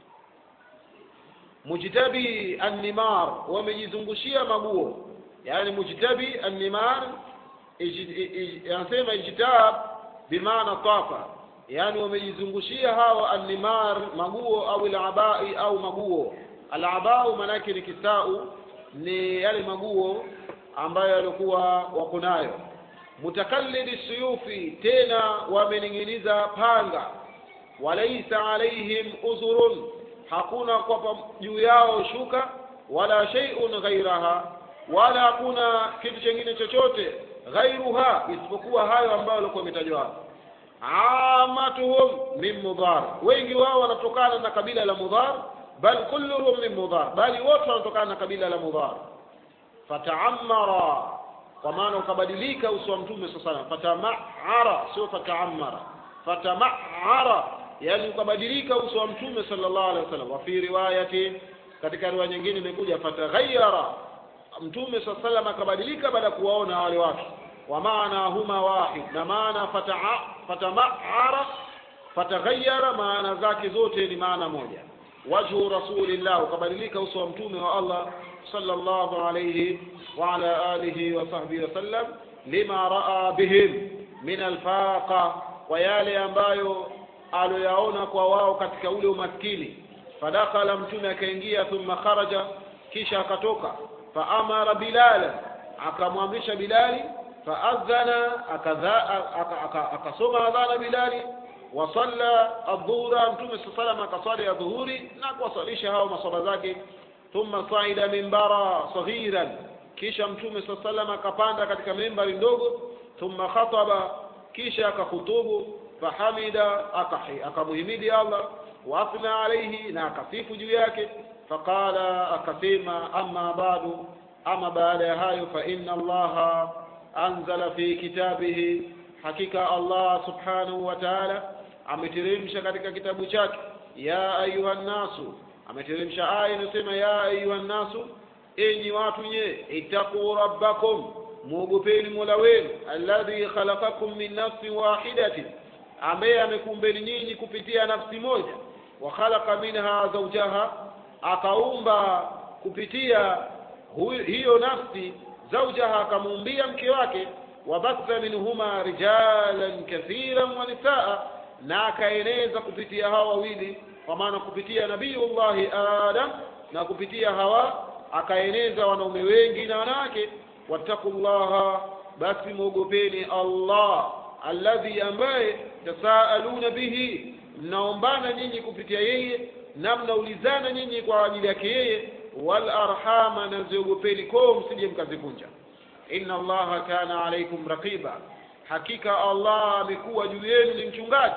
mujtabi annimar wamejizungushia maguo yani mujtabi annimar anasema ijtab bimaana tafa yani wamejizungushia hawa annimar maguo au alabai au maguo alabau manake ni kisau ni yale maguo ambayo yalikuwa wako nayo mutakallidi suyufi tena wamening'iniza panga walaisa alaihim uzurun hakuna kwa juu yao shuka wala shay'un ghairaha wala hakuna kitu chengine chochote ghairuha isipokuwa hayo ambayo walikuwa wametajwa hapo amatuhum min mudhar wengi wao wanatokana na kabila la mudhar bal kulluhum min mudhar bali wote wanatokana na kabila la mudhar fataammara kwa maana ukabadilika uso wa mtume sasa sana fatamaara sio fataammara fatamaara yani ukabadilika uso wa mtume sallallahu alaihi wasallam wa fi riwayati katika riwaya nyingine imekuja fataghayyara mtume sallallahu alaihi wasallam akabadilika baada ya kuwaona wale watu wa maana huma wahid na maana fatamaara fataghayyara maana zake zote ni maana moja wajhu rasulillah ukabadilika uso wa mtume wa Allah sallallahu alayhi wa ala alihi wa sahbihi wasallam lima raa bihim min alfaqa kwa yale ambayo aloyaona kwa wao katika ule umaskini fadakhala mtume akaingia thumma kharaja kisha akatoka faamara bilala akamwamrisha bilali faadhana akasoma adhana bilali wasalla adhuhura mtume saa salam akaswali ya dhuhuri na kuwaswalisha hao maswala zake thumma saida mimbara saghiran kisha mtume saa salam akapanda katika mimbari ndogo thumma khataba kisha akakhutubu fahamida akamuhimidi allah waathna alaihi na akasifu juu yake faqala akasema amma badu ama baada ya hayo fa inna allaha anzala fi kitabihi hakika allah subhanahu wa taala ameteremsha katika kitabu chake ya ayuha nnasu ameteremsha aya inayosema ya ayuha nnasu enyi watu nye ittaquu rabbakum muogopeni mola wenu alladhi khalaqakum min nafsin wahidatin ambaye amekumbeni nyinyi kupitia nafsi moja wa khalaqa minha zawjaha akaumba kupitia hiyo nafsi zawjaha akamuumbia mke wake wabatha minhuma rijalan kathiran wa nisaa na akaeneza kupitia hawa wawili kwa maana kupitia nabiyullahi adam na kupitia hawa akaeneza wanaume wengi na wanawake wattaqullaha basi mwogopeni allah alladhi ambaye tasaaluna bihi mnaombana nyinyi kupitia yeye na mnaulizana nyinyi kwa ajili yake yeye wal arhama na ziogopeni koo msije mkazivunja inna allaha kana alaikum raqiba hakika allah amekuwa juu yenu ni mchungaji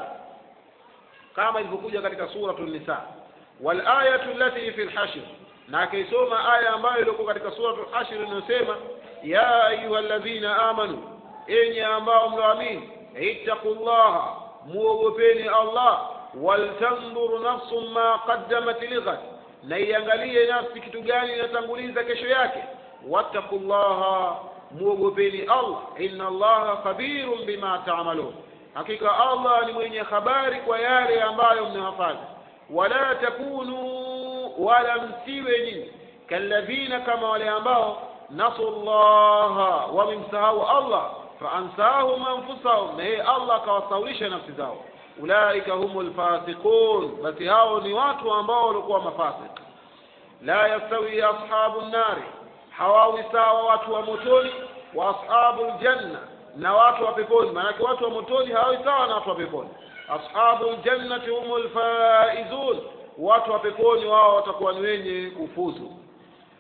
kama ilivyokuja katika suratul nisa wal ayatu allati fi al-hashr na akaisoma aya ambayo ilikuwa katika suratul hashr inayosema ya ayyuhalladhina amanu enyi ambao mloamini ittaqullaha muogopeni allah waltanzur nafsun ma qaddamat lighad na iangalie nafsi kitu gani inatanguliza kesho yake wattaqullaha muogopeni allah inna allaha khabirun bima ta'malun hakika allah ni mwenye habari kwa yale ambayo mnayafanya wala takunu wala msiwe nyinyi kalladhina kama wale ambao nasu llaha wamemsahau allah faansahum anfusahum na yeye allah akawasahulisha nafsi zao ulaika humul fasiqun basi hao ni watu ambao walikuwa mafasik la yastawi ashabu nnari hawawi sawa watu wa motoni wa ashabu ljanna na watu wa peponi maanake watu wa motoni hawawi sawa na watu wa peponi ashabu ljannati humul faizun watu wa peponi wao watakuwa ni wenye kufuzu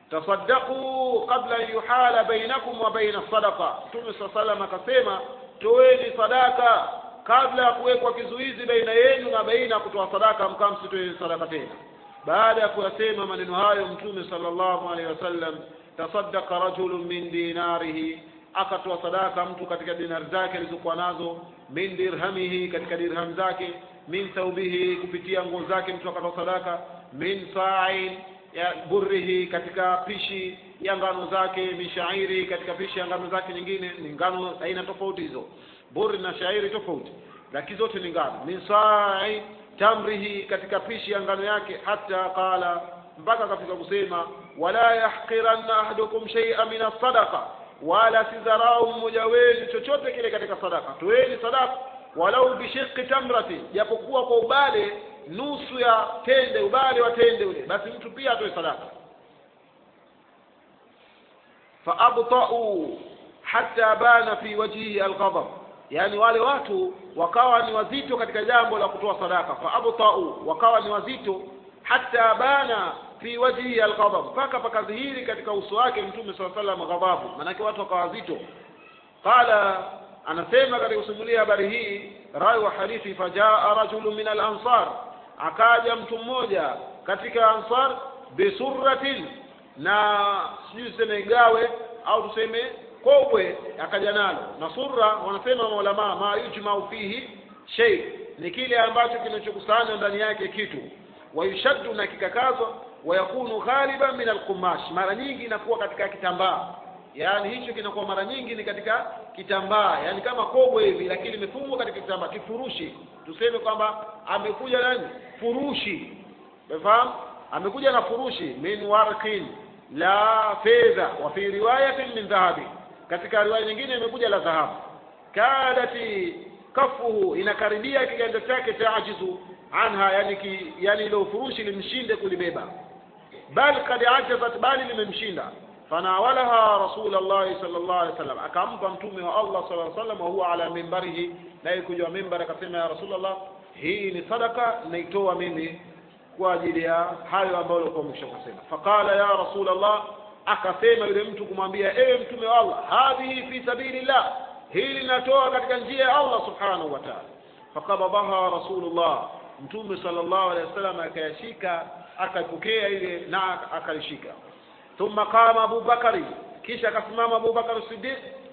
tasaddaqu qabla an yuhala bainakum wa baina sadaqa mtume saa salam akasema toeni sadaka kabla ya kuwekwa kizuizi baina yenu na baina ya kutoa sadaka mkaa msitoe sadaka tena baada ya kuyasema maneno hayo mtume sallallahu alaihi wasallam tasaddaqa rajulun min dinarihi akatoa sadaka mtu katika dinari zake alizokuwa nazo min dirhamihi katika dirham zake min thaubihi kupitia nguo zake mtu akatoa sadaka min sa'in ya burrihi katika pishi ya ngano zake min shairi katika pishi ya ngano zake nyingine ni ngano aina tofauti hizo burri na shairi tofauti lakini zote ni ngano min sa'i tamrihi katika pishi ya ngano yake hata qala mpaka akafika kusema wala yahqiranna ahadukum shay'an min as-sadaqa wala sidharau mmoja wenu chochote kile katika sadaka toeni sadaka walau bishiqi tamrati japokuwa kwa ubale nusu ya tende ubale wa tende ule basi mtu pia atoe sadaka faabtau hatta bana fi wajhihi alghadab yani wale watu wakawa ni wazito katika jambo la kutoa sadaka faabtau wakawa ni wazito hatta bana fi wajhihi alghadab mpaka pakadhihiri katika uso wake mtume saa salam ghadhabu maanake watu wakawa wazito qala anasema katika kusimulia habari hii rawi wa hadithi fajaa rajulun min alansar akaja mtu mmoja katika ansar bisurratin na sijui tuseme gawe au tuseme kobwe akaja nalo na surra wanasema maulamaa ma yujmau fihi shay ni kile ambacho kinachokusanywa ndani yake kitu wayushaddu na kikakazwa wayakunu ghaliban min alqumash mara nyingi inakuwa katika kitambaa yaani hicho kinakuwa mara nyingi ni katika kitambaa yaani kama kobwe hivi lakini imefungwa katika kitambaa kifurushi tuseme kwamba amekuja nani furushi umefahamu amekuja na furushi min warqin la fedha wa fi riwayatin min dhahabi katika riwaya nyingine imekuja la dhahabu kadati kafuhu inakaribia kiganja chake taajizu anha yani ki, yani ile ufurushi limshinde kulibeba bal kad ajazat bali limemshinda fanawalaha rasulullahi sallallahu alaihi wasallam akampa mtume wa Allah sallallahu alaihi wasallam wa huwa ala mimbarihi naye kuja mimbar akasema ya rasulullah hii ni sadaka naitoa mimi kwa ajili ya hayo ambayo ulikuwa umeshakasema faqala ya rasulullah akasema yule mtu kumwambia ewe mtume wa Allah hadhihi fi sabilillah hili natoa katika njia ya Allah subhanahu wa ta'ala faqabadaha rasulullah mtume sallallahu alaihi wasallam akayashika akapokea ile na akalishika thumma qama Abu Bakari kisha akasimama Abu Bakar Siddiq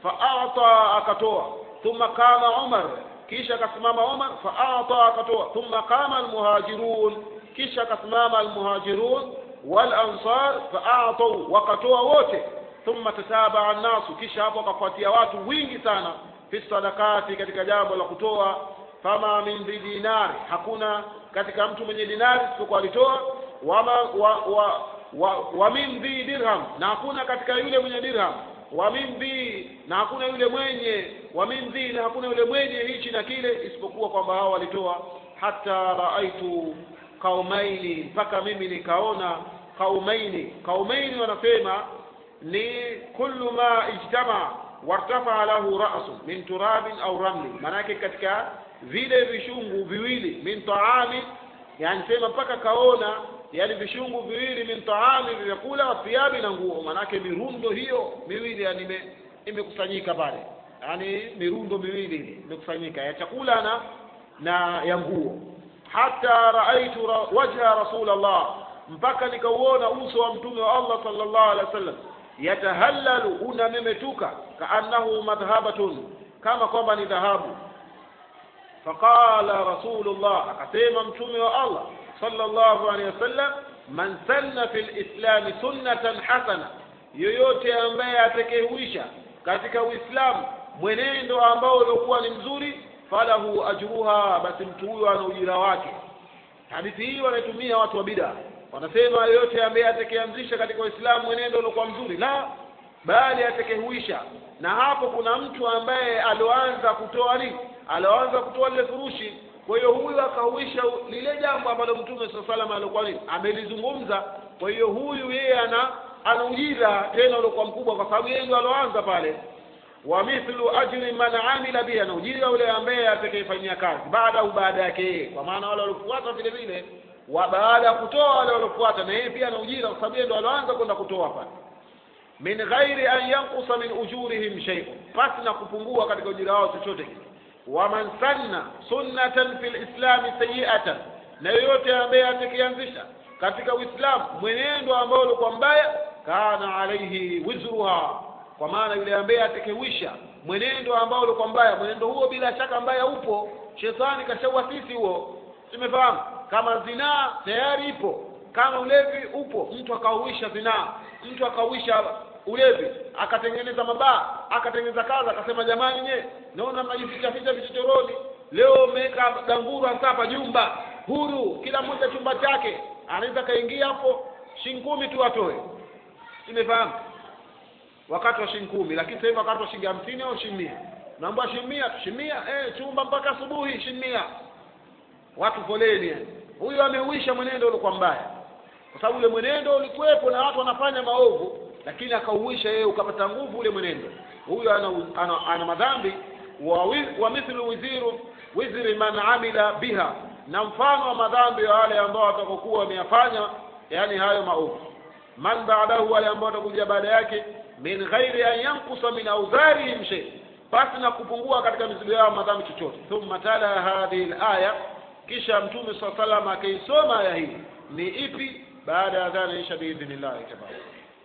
faata akatoa thumma qama Umar kisha akasimama Umar faata akatoa thumma qama almuhajirun kisha akasimama almuhajirun wal ansar faatau wakatoa wote thumma tatabaa nasu kisha hapo akafuatia watu wingi sana fi sadakati katika jambo la kutoa fama min dinari hakuna katika mtu mwenye dinari isipokuwa alitoa wama wa, wa, wa, wa min dhi dirham na hakuna katika yule mwenye dirham wa min dhi na hakuna yule mwenye wa min dhi na hakuna yule mwenye hichi na kile isipokuwa kwamba hao walitoa hata raaitu kaumaini mpaka mimi nikaona kaumaini kaumaini wanasema ni kullu ma ijtama wartafa lahu ra'su min turabin au ramli maanake katika vile vishungu viwili min taami yani sema mpaka kaona yani vishungu viwili min taami vyakula thiabi na nguo manake mirundo hiyo miwili yani imekusanyika pale yani mirundo miwili imekusanyika ya chakula na na ya nguo hata raaitu ra, wajha rasulullah mpaka nikauona uso wa mtume wa Allah sallallahu alaihi wasallam yatahallalu unamemetuka kaannahu madhhabatun kama kwamba ni dhahabu faqala rasulullah akasema mtume wa Allah sallallahu alaihi wasallam man sanna fil islami sunnatan hasana yoyote ambaye atakayehuisha katika uislamu mwenendo ambao uliokuwa ni mzuri falahu ajruha basi mtu huyo ana ujira wake hadithi hii wanaitumia watu wa bid'a wanasema yoyote ambaye atakayeanzisha katika uislamu mwenendo uliokuwa mzuri la bali atakayehuisha na hapo kuna mtu ambaye alioanza kutoa nini alioanza kutoa lile furushi kwa hiyo huyu akahuisha lile jambo ambalo mtume saa salam alikuwa nini amelizungumza kwa hiyo huyu yeye ana ana ujira tena uliokuwa mkubwa kwa sababu yeye ndio aloanza pale wa mithlu ajri man amila biha na ujira ule ambaye atakayefanyia kazi baada au baada yake yeye kwa maana wale waliofuata vile vile wa baada ya kutoa wale waliofuata na yeye pia ana ujira kwa sababu yeye ndo aloanza kwenda kutoa pale min ghairi an yankusa min ujurihim shay'un pasi na kupungua katika ujira wao chochote kile waman sanna sunnatan fil islami sayi'atan na yoyote ambaye atakianzisha katika uislamu mwenendo ambao ulikuwa mbaya kana alaihi wizruha kwa maana yule ambaye atakewisha mwenendo ambao ulikuwa mbaya mwenendo huo bila shaka mbaya upo shetani kashauasisi huo tumefahamu kama zinaa tayari ipo kama ulevi upo mtu akauisha zinaa mtu akauisha ulevi akatengeneza mabaa akatengeneza kaza akasema jamani nye naona mnajificha ficha vichochoroni leo mmeweka danguru hasa hapa nyumba huru kila mmoja chumba chake anaweza kaingia hapo shilingi kumi tu atoe imefahamu wakati wa shilingi kumi lakini sasa hivi wakati wa shilingi hamsini au shilingi mia naomba shilingi mia tu shilingi mia eh chumba mpaka asubuhi shilingi mia watu foleni yani huyu ameuisha mwenendo uliokuwa mbaya kwa sababu ule mwenendo ulikuwepo na watu wanafanya maovu lakini akauisha yeye ukapata nguvu ule mwenendo huyu ana, ana, ana madhambi wa, wi- wa mithlu wiziru wizri man amila biha na mfano wa madhambi ya wale ambao watakokuwa wameyafanya yani hayo maovu man baadahu wale ambao watakuja baada yake min ghairi an yankusa min auzarihim shay basi na kupungua katika mizigo yao madhambi chochote thumma tala hadhihi alaya kisha mtume saa salam akaisoma aya hii ni ipi baada ya dhana isha biidhnillahi tabaraka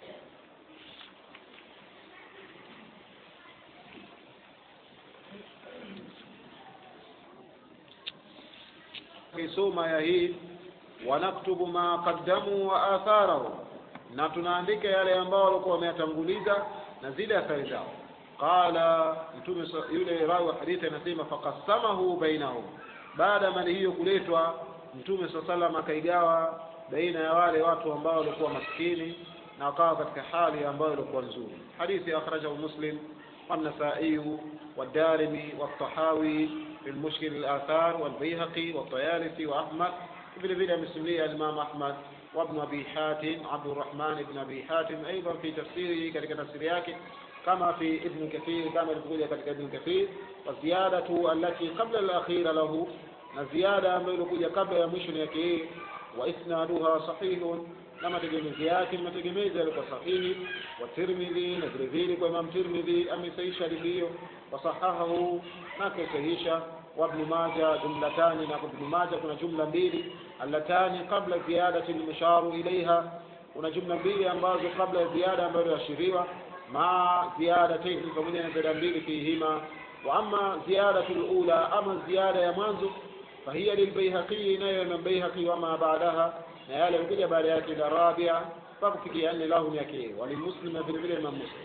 akisoma aya hii wanaktubu ma qaddamu wa atharahu na tunaandika yale ambao walikuwa wameyatanguliza na zile athari zao qala mtume sa- yule rawi wa hadithi anasema faqassamahu bainahum baada ya mali hiyo kuletwa mtume saa salam akaigawa baina ya wale watu ambao walikuwa maskini na wakawa katika hali ambayo ilikuwa nzuri hadithi akhrajahu muslim والنسائي والدارمي والطحاوي في المشكل الآثار والبيهقي والطيالسي وأحمد vile vile amesimulia Imam Ahmad وابن أبي حاتم عبد الرحمن بن أبي حاتم أيضا في تفسيره katika tafsiri yake كما في ابن كثير كما ilivyokuja katika ابن كثير والزيادة التي قبل الأخيرة له na ziada ambayo ilikuja kabla ya mwisho ni yake yeye wa isnaduha sahihun na mategemezi yake ni mategemezi yalikuwa sahihi wa Tirmidhi na vile vile kwa Imam Tirmidhi amesahisha hadithi hiyo wasahahahu na akasahisha wa Ibn Majah jumlatani na kwa Ibn Majah kuna jumla mbili allatani qabla ziyadati al-musharu ilaiha kuna jumla mbili ambazo kabla ya ziada ambayo iliashiriwa ma ziyadatain pamoja na ziada mbili fihima wa amma ziyadatu al-ula ama ziada ya mwanzo فهي للبيهقي نيو من بيهقي وما بعدها نيال الكجا بعد يأتي الرابعة فكفكي أن له يكي وللمسلم في الفيلم من مسلم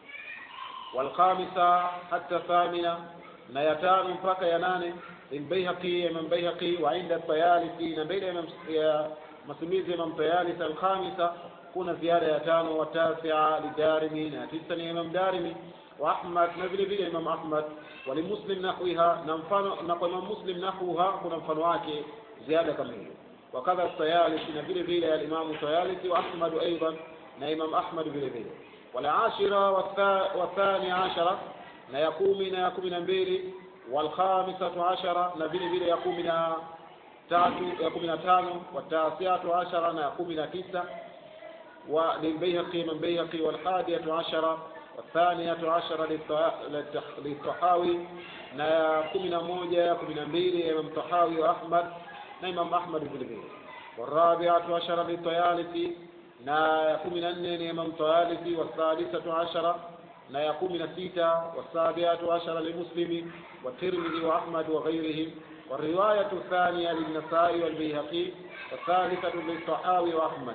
والخامسة حتى الثامنة نيتان فك ينان للبيهقي من بيهقي وعند الطيالسي نبيل من مسميز من طيالس الخامسة كون زيادة يتان والتاسعة للدارمي نتسني من دارمي وأحمد نبيل بيل إمام أحمد ولمسلم نحوها نمفن نقول إمام مسلم نحوها كنا مفنواك زيادة كمية وكذا الطيالسي نبيل بيل الإمام الطيالسي وأحمد أيضا نإمام أحمد بيل بيل والعاشرة والثا- والثانية عشرة نيقوم نيقوم نبيل والخامسة عشرة نبيل بيل يقوم تاتو يقوم تانو والتاسعة عشرة نيقوم تسعة وللبيهقي من بيهقي والحادية عشرة والثانية عشرة للط- للتح- للطحاوي na kumi na moja kumi na mbili ya Imam Tahawi wa Ahmad na Imam Ahmad vile vile والرابعة عشرة للطيالسي na ya kumi na nne ni Imam Tayalisi والثالثة عشرة na ya kumi na sita والسابعة عشرة للمسلم والترمذي وأحمد وغيرهم والرواية الثانية للنسائي والبيهقي والثالثة للطحاوي وأحمد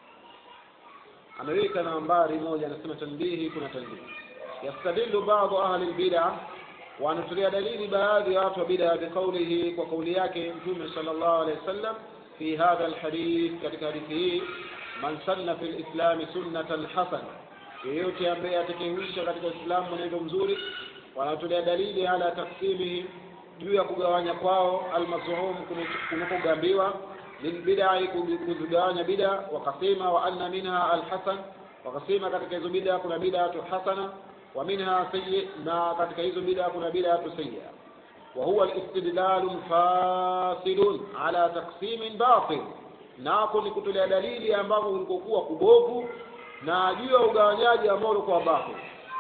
ameweka nambari moja anasema tanbihi kuna tanbihi yastadillu baadhi ahli albid'a wanatolea dalili baadhi ya watu wa bid'a biqaulihi kwa kauli yake mtume sallallahu alaihi wasallam fi hadha alhadith katika hadithi hii man sanna fil islami sunnatan hasana yeyote ambaye atakayehuisha katika uislamu mwenendo mzuri wanatolea dalili ala taksimihi juu ya kugawanya kwao almazhum kunakogambiwa lilbidai kuzigawanya bida wakasema wa anna minha alhasan wakasema katika hizo bida kuna bidatu hasana wa minha sayyi na katika hizo bida kuna bidatu sayya وهو الاستدلال فاصل على تقسيم باطل nako ni kutolea dalili ambavyo ulikokuwa kubovu na juu ya ugawanyaji ambao ulikuwa batil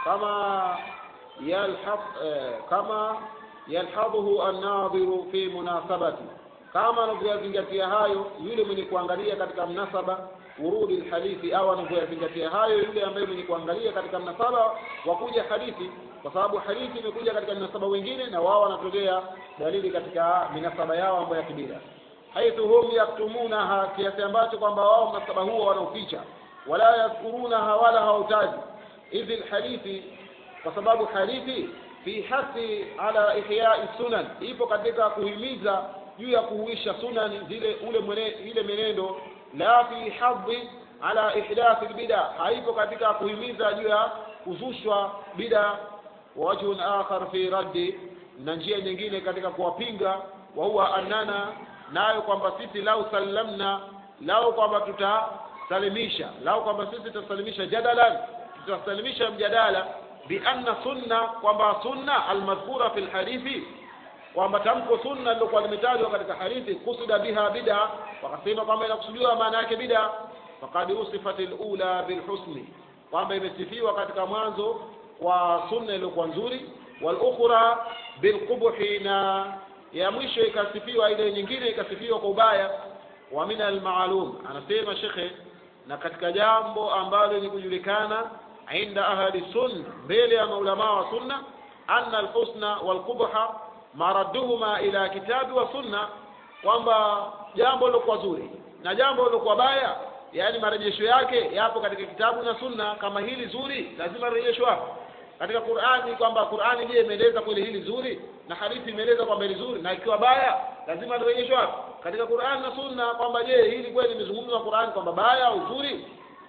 kama yalhaq eh, kama yalhadhuhu an-nadhiru fi munasabati kama anavyoyazingatia hayo yule mwenye kuangalia katika mnasaba urudi hadithi au anavyoyazingatia hayo yule ambaye mwenye kuangalia katika mnasaba wa kuja hadithi kwa sababu hadithi imekuja katika minasaba wengine na wao wanatolea dalili katika minasaba yao ambayo ya kibira haithu hum yaktumunaha kiasi ambacho kwamba wao mnasaba huo wanauficha wala yadhkurunaha wala hautaji idhi lhadithi kwa sababu hadithi fi hasi ala ihyai sunan ipo katika kuhimiza juu ya kuhuisha sunan zile ule mwene, ile menendo la fi hadhi ala ihdathi lbida haipo katika kuhimiza juu ya kuzushwa bida wajhun akhar fi raddi na njia nyingine katika kuwapinga wa huwa annana nayo kwamba sisi lau sallamna lau kwamba tutasalimisha lau kwamba sisi tutasalimisha jadalan tutasalimisha mjadala bianna sunna kwamba sunna almadhkura fi lhadithi kwamba tamko sunna lilokuwa limetajwa katika hadithi kusida biha bida wakasema kwamba inakusudiwa maana yake bida faqad usifat lula bilhusni kwamba imesifiwa katika mwanzo kwa sunna iliyokuwa nzuri walukhra bilqubhi na ya mwisho ikasifiwa ile nyingine ikasifiwa kwa ubaya wa min almaalum anasema shekhe na katika jambo ambalo ni kujulikana inda ahli sunna mbele ya maulamaa wa sunna anna alhusna walqubha maradduhuma ila kitabi wa sunna kwamba jambo lilokuwa zuri na jambo lilokuwa baya yaani marejesho yake yapo katika kitabu na sunna kama hili zuri lazima rejesho hapo katika Qur'ani kwamba Qur'ani je imeeleza kweli hili zuri na hadithi imeeleza kwamba hili zuri na ikiwa baya lazima lirejeshwe hapo katika Qur'ani na sunna kwamba je hili kweli limezungumzwa Qur'ani kwamba baya au zuri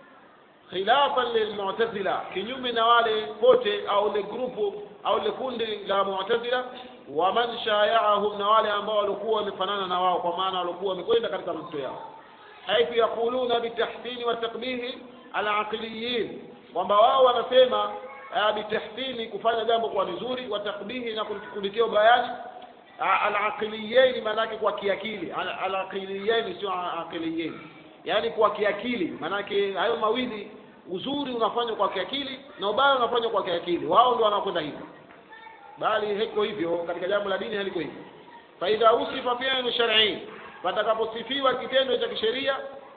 khilafan lilmu'tazila kinyume na wale pote au le grupu au le kundi la mu'tazila wa man shayaahum na wale ambao walikuwa wamefanana na wao kwa maana walikuwa wamekwenda katika mto yao haithu yaquluna bitahsini wa takbihi alaqiliyin kwamba wao wanasema bitahsini kufanya jambo kwa vizuri wa takbihi na kulitia ubayani alaqiliyin maanake kwa kiakili alaqiliyin sio aqiliyin yani kwa kiakili maanake hayo mawili uzuri unafanywa kwa kiakili na ubaya unafanywa kwa kiakili wao ndio wanakwenda hivyo bali hiko hivyo katika jambo la dini haliko hivyo faidha usifa fi'lu shar'i patakaposifiwa kitendo cha kisheria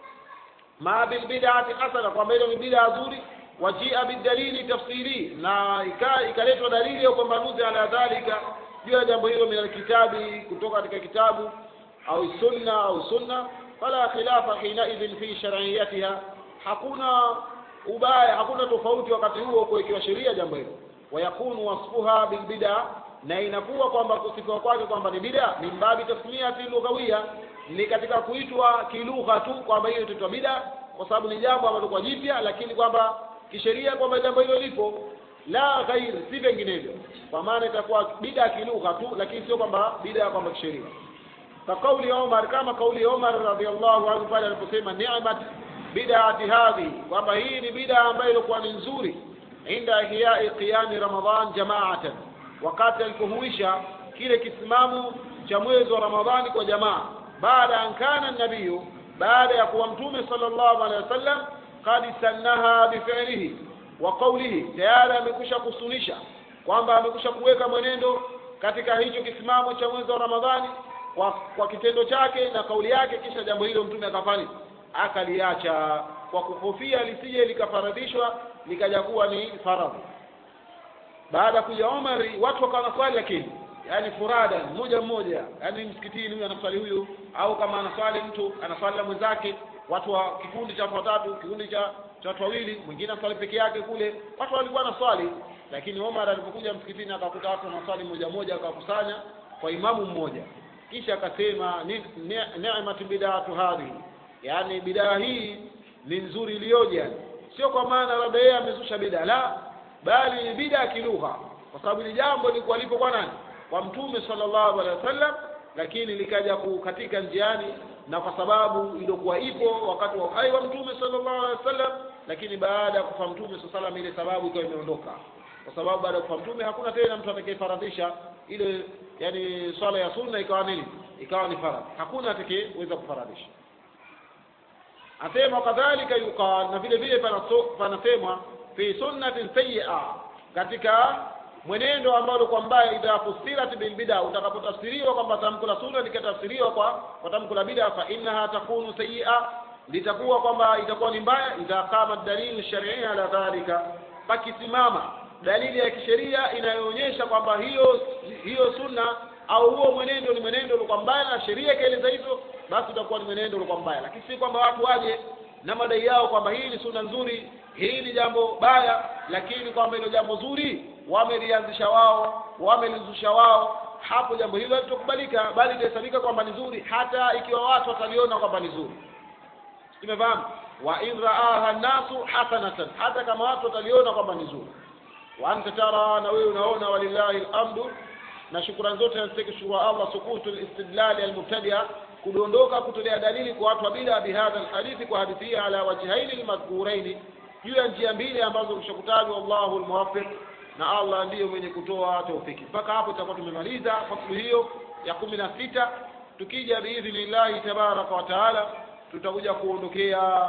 ma bil bid'ati hasana kwamba hilo ni bid'a nzuri wajia bidalili tafsiri na ikaletwa dalili ya upambanuzi ala dhalika juu ya jambo hilo min kitabi kutoka katika kitabu au sunna au sunna fala khilafa hinaidhin fi shar'iyatiha hakuna ubaya hakuna tofauti wakati huo kuwekewa sheria jambo hilo wayakunu wasfuha bilbida na inakuwa kwamba kusifiwa kwake kwamba ni bida min babi tasmiyati lughawia ni katika kuitwa kilugha tu kwamba hiyo itaitwa bida kwa sababu ni jambo ambalo kwa jipya lakini kwamba kisheria kwamba jambo hilo lipo la ghair si vinginevyo kwa maana itakuwa bida kilugha tu lakini sio kwamba bida kwamba kisheria kakauli Omar kama kauli Omar radhiallahu anhu pale aliposema ni'mat bid'ati hadhi kwamba hii ni bid'a ambayo ilikuwa ni nzuri inda ihyai qiyami ramadhan jama'atan wakati alipohuisha kile kisimamo cha mwezi wa ramadhani kwa jamaa baada an kana nabiyu baada ya kuwa mtume sallallahu alaihi wasallam qad sannaha bifi'lihi wa qawlihi tayari amekwisha kusunisha kwamba amekwisha kuweka mwenendo katika hicho kisimamo cha mwezi wa ramadhani kwa, kwa kitendo chake na kauli yake kisha jambo hilo mtume akafanya akaliacha kwa kuhofia lisije likafaradhishwa likaja kuwa ni faradhi baada ya kuja Omari watu wakawa naswali lakini yani furada mmoja mmoja yani msikitini huyu anaswali huyu au kama anaswali mtu anaswali na mwenzake watu wa kikundi cha watu watatu kikundi cha cha watu wawili mwingine anaswali peke yake kule watu walikuwa naswali lakini Omar alipokuja msikitini akakuta watu wanaswali mmoja mmoja akakusanya kwa imamu mmoja kisha akasema ni'mat bid'atu hadhihi yani bidaa hii ni nzuri iliyoje sio kwa maana labda yeye amezusha bidaa la bali ni bidaa kilugha kwa sababu ni jambo lilikuwa lipo kwa nani kwa mtume sallallahu alaihi wasallam lakini likaja kukatika njiani na kwa sababu iliyokuwa ipo wakati wa uhai wa mtume sallallahu alaihi wasallam lakini baada ya kufa mtume sallallahu alaihi wasallam ile sababu ikawa imeondoka kwa sababu baada ya kufa mtume hakuna tena mtu atakayefaradhisha ile yani swala ya sunna ikawa nini ikawa ni faradhi hakuna atakayeweza kufaradhisha asema kadhalika yuqal na vile vile panaso- panasemwa fi sunnatin sayyi'a katika mwenendo ambao kwa mbaya idha fusirat bil bid'a utakapotafsiriwa kwamba tamko la sunna likatafsiriwa kwa kwa tamko la bid'a fa innaha takunu sayyi'a litakuwa kwamba itakuwa ni mbaya idha qama dalil shar'i ala dhalika pakisimama dalili ya kisheria inayoonyesha kwamba hiyo hiyo sunna au huo mwenendo ni mwenendo uliokuwa mbaya na sheria ikaeleza hivyo basi utakuwa ni mwenendo uliokuwa mbaya lakini si kwamba watu waje na madai yao kwamba hii ni sunna nzuri hii ni jambo baya lakini kwamba hilo jambo zuri wamelianzisha wao wamelizusha wao hapo jambo hilo halitokubalika bali litahesabika kwamba ni zuri hata ikiwa watu wataliona kwamba ni zuri tumefahamu wa in raaha nnasu hasanatan hata kama watu wataliona kwamba ni zuri wa anta tara na wewe unaona walillahi alhamdu na shukrani zote nazitaki shukuru Allah sukutu alistidlal almubtadia kudondoka kutolea dalili kwa watu wa bid'a bihadha alhadithi kwa hadithi hii ala wajhaini almadhkuraini juu ya njia mbili ambazo kishakutajwa Allahu almuwaffiq na Allah ndiyo mwenye kutoa taufiki mpaka hapo tutakuwa tumemaliza fasulu hiyo ya kumi na sita tukija biidhnillahi tabaraka wa taala tutakuja kuondokea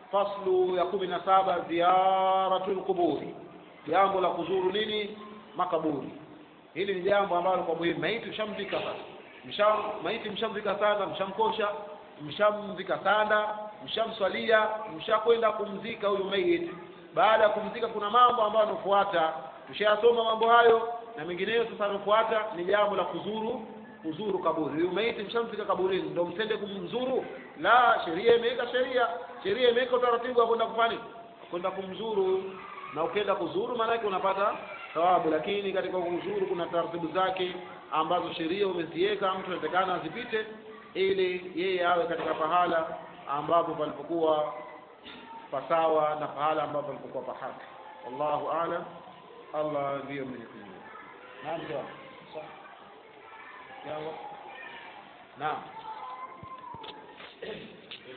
faslu ya kumi na saba ziyaratul quburi jambo la kuzuru nini makaburi hili ni jambo ambalo kwa muhimu maiti mshamzika sasa msham maiti mshamzika sana mshamkosha mshamzika sana mshamswalia mshakwenda kumzika huyu maiti baada ya kumzika kuna mambo ambayo yanafuata tushayasoma mambo hayo na mengineyo sasa yanafuata ni jambo la kuzuru kuzuru kaburi huyu maiti mshamzika kaburini ndio msende kumzuru la sheria imeweka sheria sheria imeweka utaratibu wa kwenda kufanya kwenda kumzuru na ukienda kuzuru maanake unapata thawabu lakini katika kuzuru kuna taratibu zake ambazo sheria umeziweka mtu anatakana azipite ili yeye awe katika pahala ambapo palipokuwa pasawa na pahala ambapo palipokuwa pahaki wallahu aalam allah ndiyo mwenye kujua naam sawa. Sawa. Yawa. naam